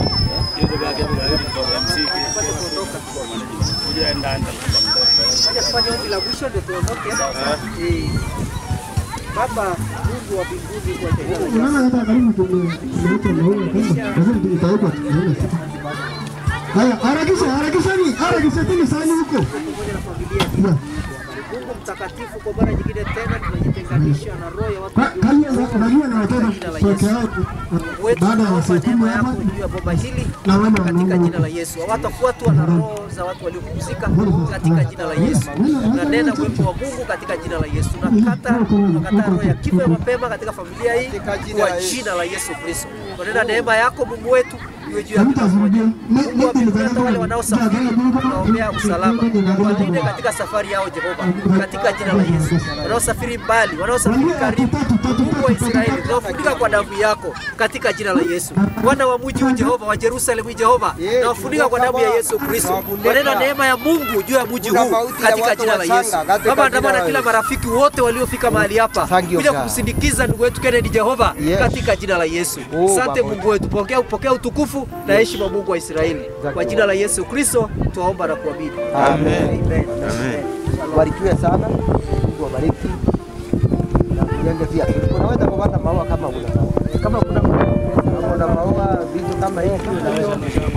Speaker 9: Nataka tufanye ombi la mwisho ndio tuondoke. Eh. Baba Mungu wa mbinguni kwa jina la Yesu.
Speaker 11: Unaona hata karibu tumeleta maua kama lazima tutaweka tunaona. Haya, harakisha, harakishani, harakisha tena sani huko. Yeah.
Speaker 9: Mungu mtakatifu, kwa mara nyingine tena tunajitenganisha na roho ya watu
Speaker 11: Kali unajua na watoto peke yao baada ya siku kumi hapa
Speaker 9: juu ya bomba hili
Speaker 11: na wana
Speaker 9: katika jina la Yesu. Hawatafuatwa na roho za watu waliopumzika katika jina la Yesu. Tunanena uwepo wa Mungu katika jina la Yesu. Tunakata tunakata roho ya kifo ya mapema katika familia hii kwa jina la Yesu Kristo. Tunanena neema yako Mungu wetu iwe juu ya kila mmoja. Mungu wa mbinguni, hata wale wanaosafiri tunaombea usalama, walinde katika safari yao Jehova, katika jina la Yesu. Wanaosafiri mbali, wanaosafiri karibu, Mungu wa Israeli, tunawafunika kwa damu yako katika jina la Yesu. Wana wa mji huu Jehova, wa Yerusalemu Jehova, nawafunika kwa damu ya Yesu Kristo. Wanena neema ya Mungu juu ya mji huu katika jina la Yesu. Baba, andamana kila marafiki wote waliofika mahali hapa kuja kumsindikiza ndugu wetu Kennedy Jehova, katika jina la Yesu. Asante Mungu wetu, pokea pokea utukufu na heshima Mungu wa Israeli. Kwa jina la Yesu Kristo tuwaomba na kuamini.
Speaker 6: Amen.
Speaker 9: Amen.
Speaker 6: Barikiwe sana. Mungu awabariki. Na mjenge pia. Unaweza kupata maua kama una maua. Kama kuna kama una maua vitu kama hivi unaweza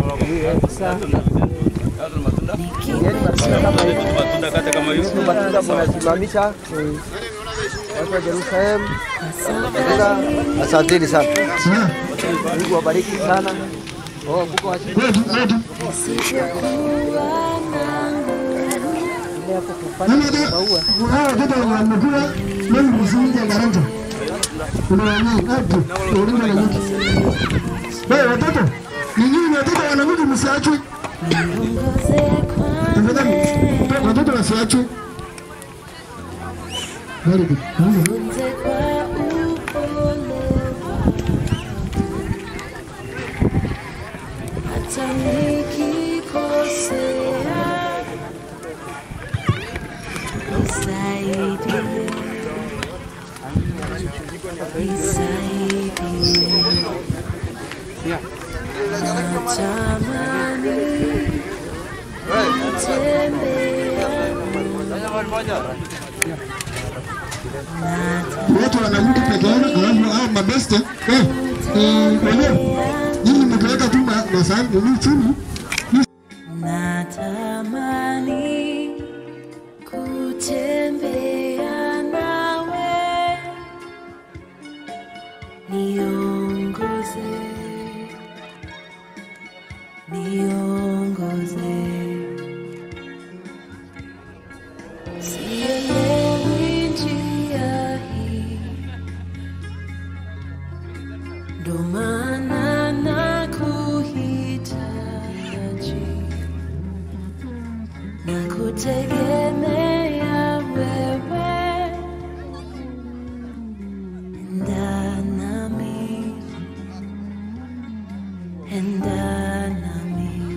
Speaker 6: Yaani matunda kama hivi.
Speaker 20: Matunda kata kama hiyo.
Speaker 6: Hizi matunda mnasimamisha watu wa Jerusalem. Katika asanteni sana. Mungu awabariki sana. Oh, kuko wa
Speaker 11: Hawa watoto wamekula mimi msingi ya garanja. Kuna wanyama hapo, ulinda na nyuki. Wewe watoto, ni nyinyi watoto wana nyuki msiachwe. Tafadhali, watoto wasiachwe. Very good.
Speaker 2: Hata
Speaker 5: Watu wanarudi peke yao, alafu hao mabeste eh, eh, wale nyinyi mkiweka tu ma- masahani ni chini
Speaker 2: Natamani kutembea nawe, niongoze, niongoze. Sielewi njia hii, ndo maana nakuhitaji na kutegemea wewe, enda nami, enda nami,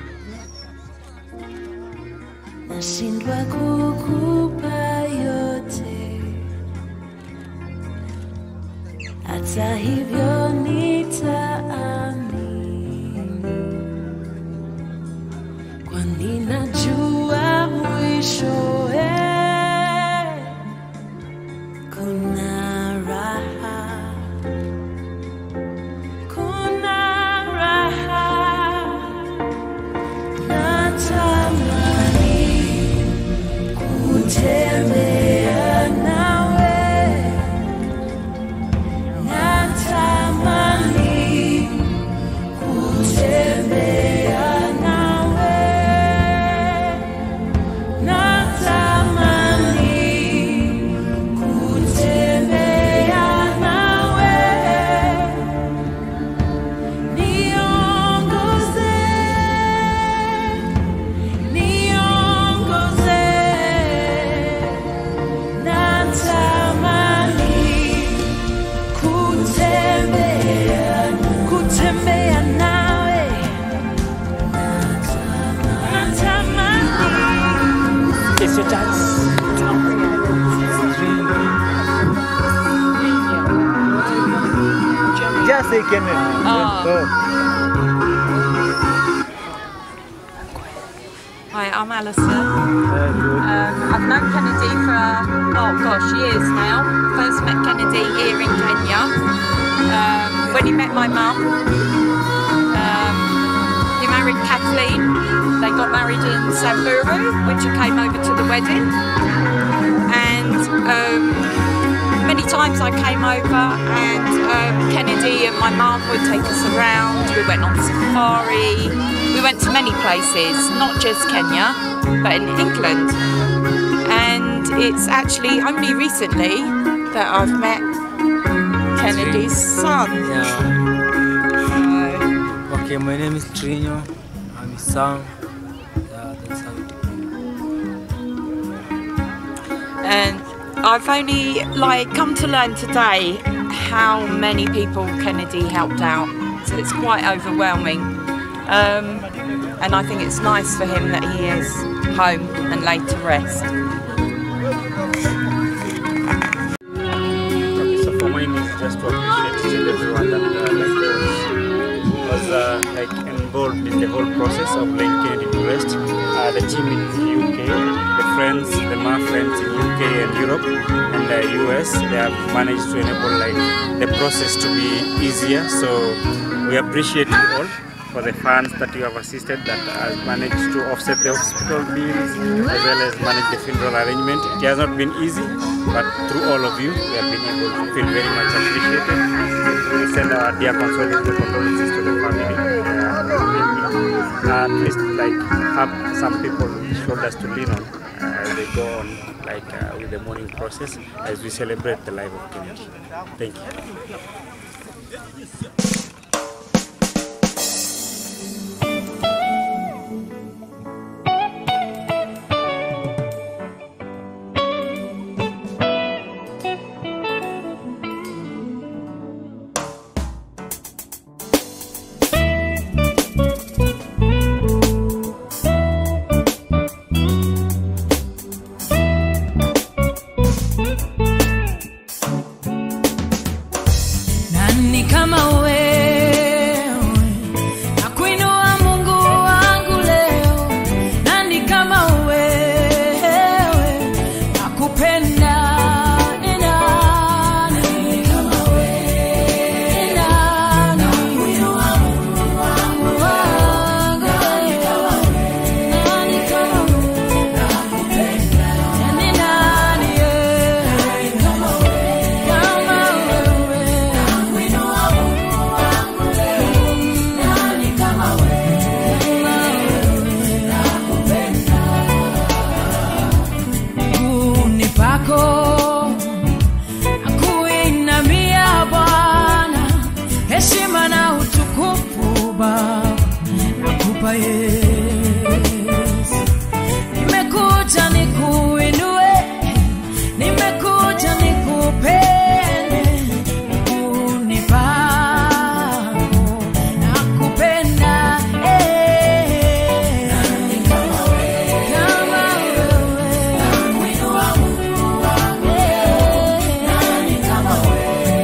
Speaker 2: nashindwa kukupa yote, hata hivyo nitaamini kwani najua mwishowe kuna raha, kuna raha. Natamani kutembea nawe, natamani kutembea nawe, natamani kutembea nawe, niongoze, niongoze, natamani kutembea, kutembea nawe, natamani
Speaker 18: It's your chance. Just say Kenneth. Oh.
Speaker 22: Hi, I'm Alison. Um, I've known Kennedy for, oh gosh, years now. First met Kennedy here in Kenya um, when he met my mum. Um, he married Kathleen. They got married in Samburu, which I came over to the wedding. And um, many times I came over and um, Kennedy and my mum would take us around. We went on safari. We went to many places, not just Kenya, but in England. And it's actually only recently that I've met Kennedy's son.
Speaker 15: Okay, my name is Trino. I'm his son. Yeah, that's how it
Speaker 22: and I've only like come to learn today how many people Kennedy helped out. So it's quite overwhelming. Um, and I think it's nice for him that he is home and laid to rest.
Speaker 16: Okay, so for mine is just to appreciate still everyone that uh, like was, was uh, like involved in the whole process of laying Kennedy to rest. Uh, the team in the UK, the friends, the Ma friends in UK and Europe and the US, they have managed to enable like the process to be easier. So we appreciate you all for the funds that you have assisted that has managed to offset the hospital bills as well as manage the funeral arrangement. It has not been easy, but through all of you, we have been able to feel very much appreciated. We send our dear condolences condolences to the family. Uh, at least like have some people shoulders to lean on uh, as they go on like uh, with the mourning process as we celebrate the life of Kennedy. Thank you.
Speaker 2: Nani kama wewe
Speaker 4: kwa Yesu. Nimekuja nikuinue, nimekuja nikupende, unipango nakupenda, eh. Kama wewe, nakuinua Mungu wangu, eh. Kama wewe,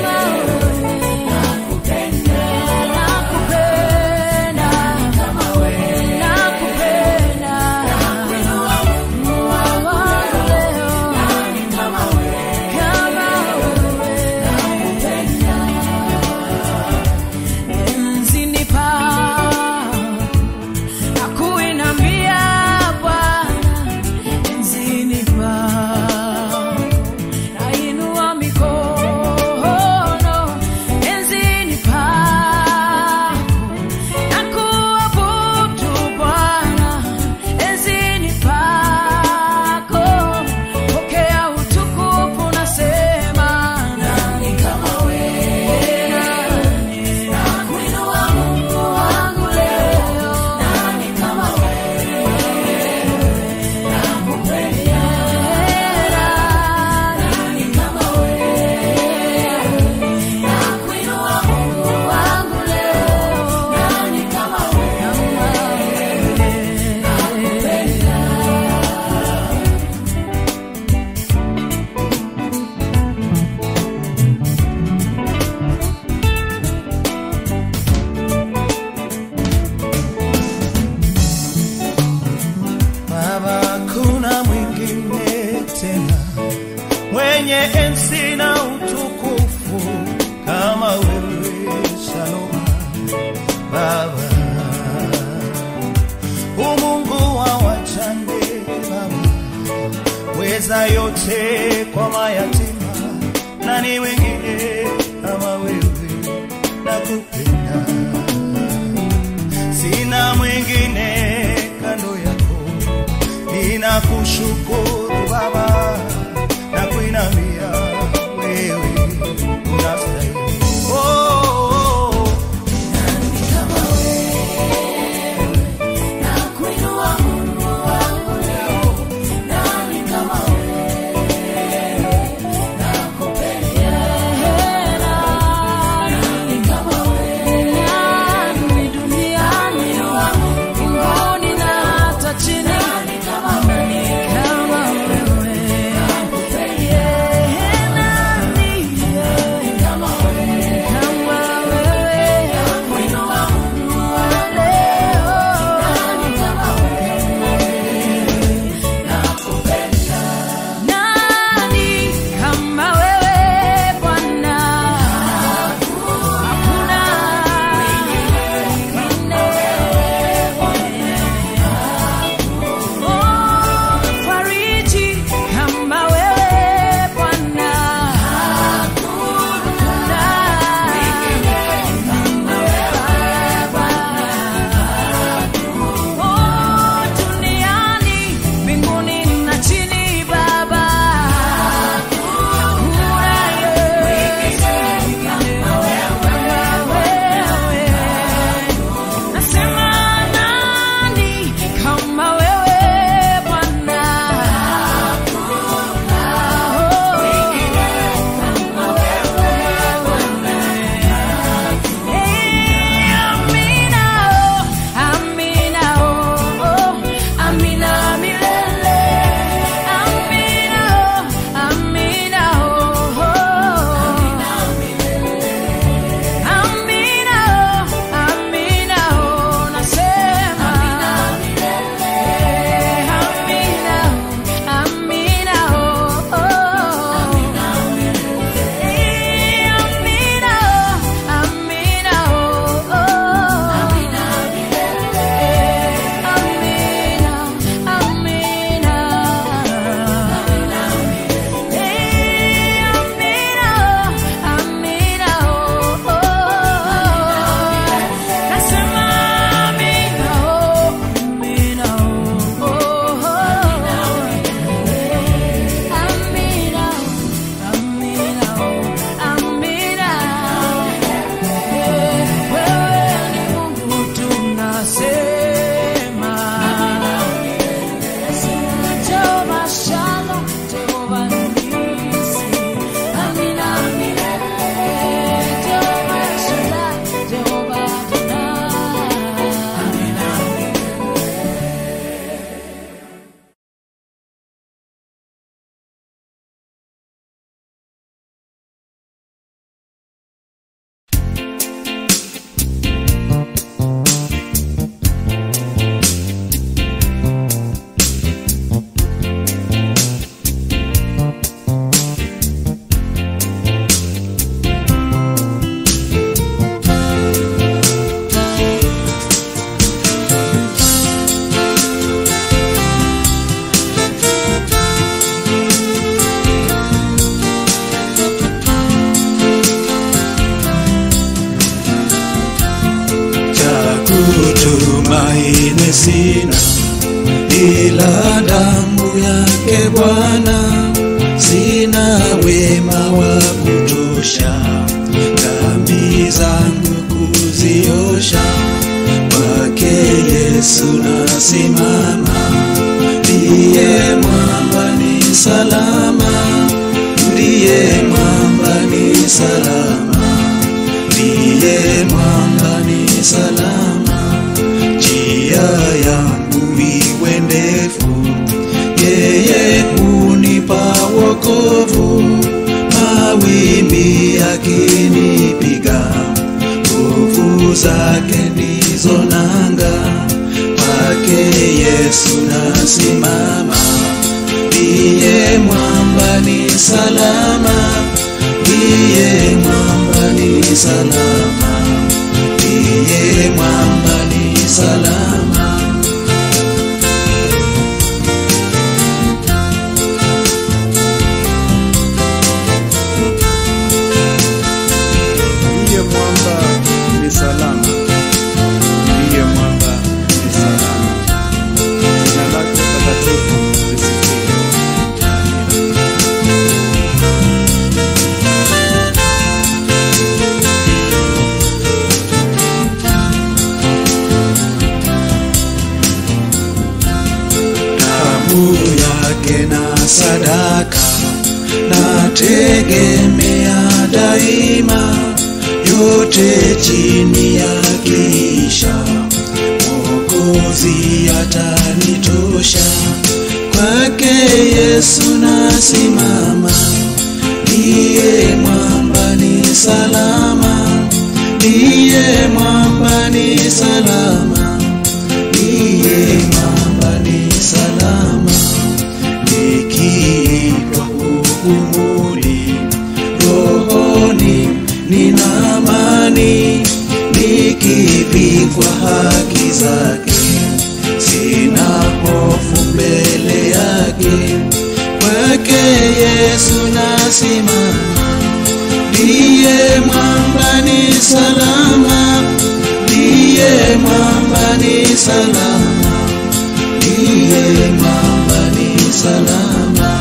Speaker 4: nakupenda, nakupenda, kama wewe, nakupenda, nakuinua Mungu wangu leo. Kama wewe, kama wewe, nakupenda enzini pa nakuinambia Bwana enzini pa nainua mikono enzini pa nakuabudu Bwana enzini pako pokea utukufu nasema nani kama wewe nakuinua Mungu wangu leo nani kama wewe nakupenda nani kama wewe nakuinua Mungu wangu leo nani kama wewe nakupenda
Speaker 3: Baba, kuna mwingine tena mwenye enzi na utukufu kama wewe, Shalom Baba, umungu wa wajane Baba, weza yote kwa mayatima, nani wengine kama wewe, nakupenda sina mwingine kando yako, ninakushukuru Baba na kuinamia wewe unastahili. Oh, oh, oh.
Speaker 4: nakuinua Mungu wangu leo nani kama wewe nakupenda nani kama wewe nani duniani mbinguni na hata chini nani kama wewe
Speaker 3: bila damu yake Bwana sina wema wa kutosha dhambi zangu kuziosha kwake Yesu nasimama ndiye mwamba ni salama ndiye mwamba ni salama ndiye mwamba ni salama njia yangu iwe ndefu yeye hunipa wokovu mawimbi yakinipiga nguvu zake ndizo nanga kwake yesu nasimama ndiye mwamba ni salama ndiye mwamba ni salama ndiye mwamba ni salama
Speaker 7: ndiye mwamba ni salama, ndiye mwamba ni salama. Jina lake takatifu lisifiwe.
Speaker 3: damu yake na sadaka nategemea daima yote chini ya kisha mwokozi atanitosha kwake yesu nasimama ndiye mwamba ni salama ndiye mwamba ni salama ndiye mwamba ni salama nikiitwa hukumuni rohoni nina amani nikivikwa haki zake sina hofu mbele yake kwake yesu nasimama ndiye mwamba ni salama ndiye mwamba ni salama ndiye mwamba ni salama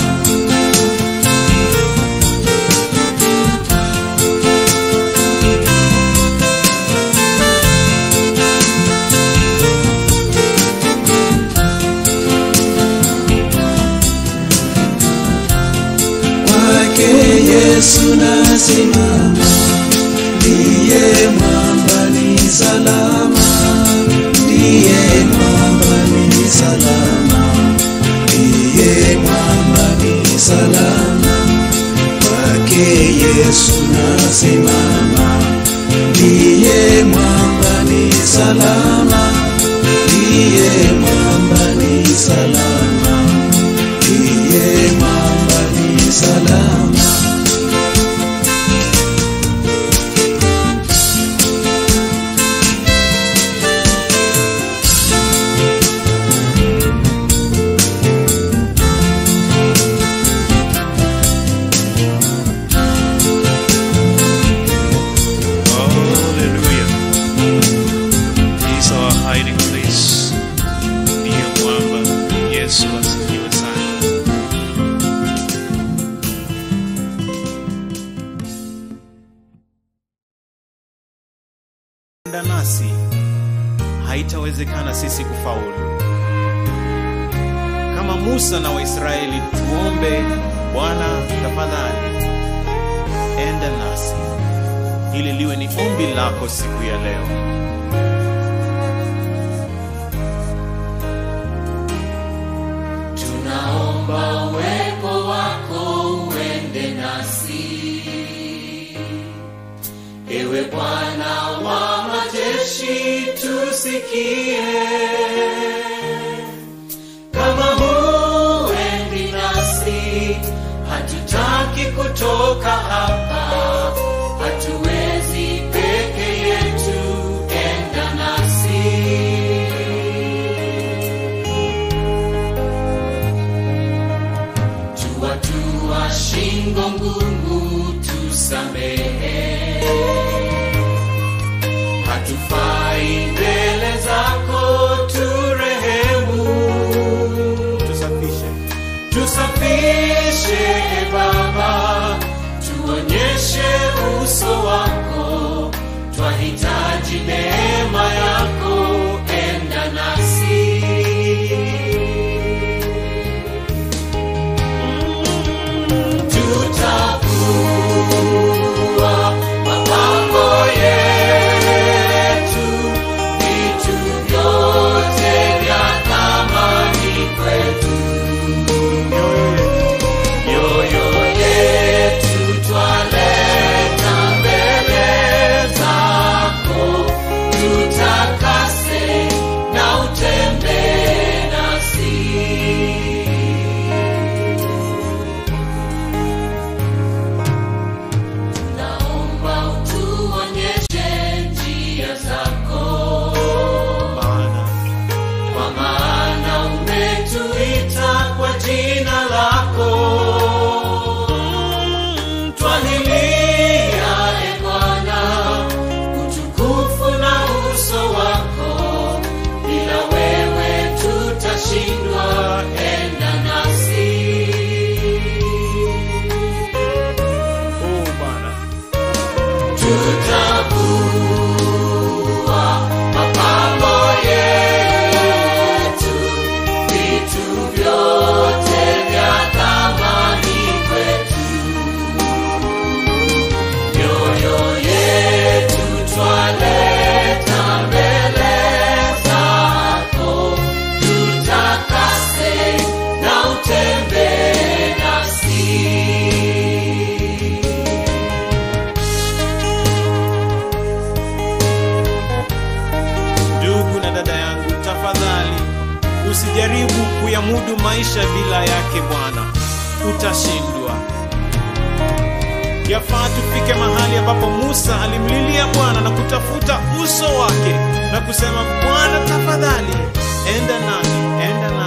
Speaker 3: kwake yesu nasimama ndiye mwamba ni salama ndiye mwamba ni salama ndiye mwamba ni salama kwake yesu nasimama ndiye mwamba ni salama ndiye mwamba ni salama ndiye mwamba ni salama
Speaker 8: Hallelujah. He's our hiding place. Ndiye mwamba. Yesu asifiwe sana.
Speaker 23: enda nasi haitawezekana sisi kufaulu. Kama Musa na Waisraeli, tuombe Bwana, tafadhali enda nasi, ili liwe ni ombi lako siku ya leo.
Speaker 24: tunaomba uwepo wako uende nasi ewe bwana wa majeshi tusikie kama huendi nasi hatutaki kutoka hapa hatuwezi peke yetu enda nasi tuwatua shingo ngumu tusamehe hatufai mbele zako ture
Speaker 23: Jaribu kuyamudu maisha bila yake Bwana, utashindwa. Yafaa tufike mahali ambapo Musa alimlilia Bwana na kutafuta uso wake na kusema, Bwana tafadhali, enda nami, enda nami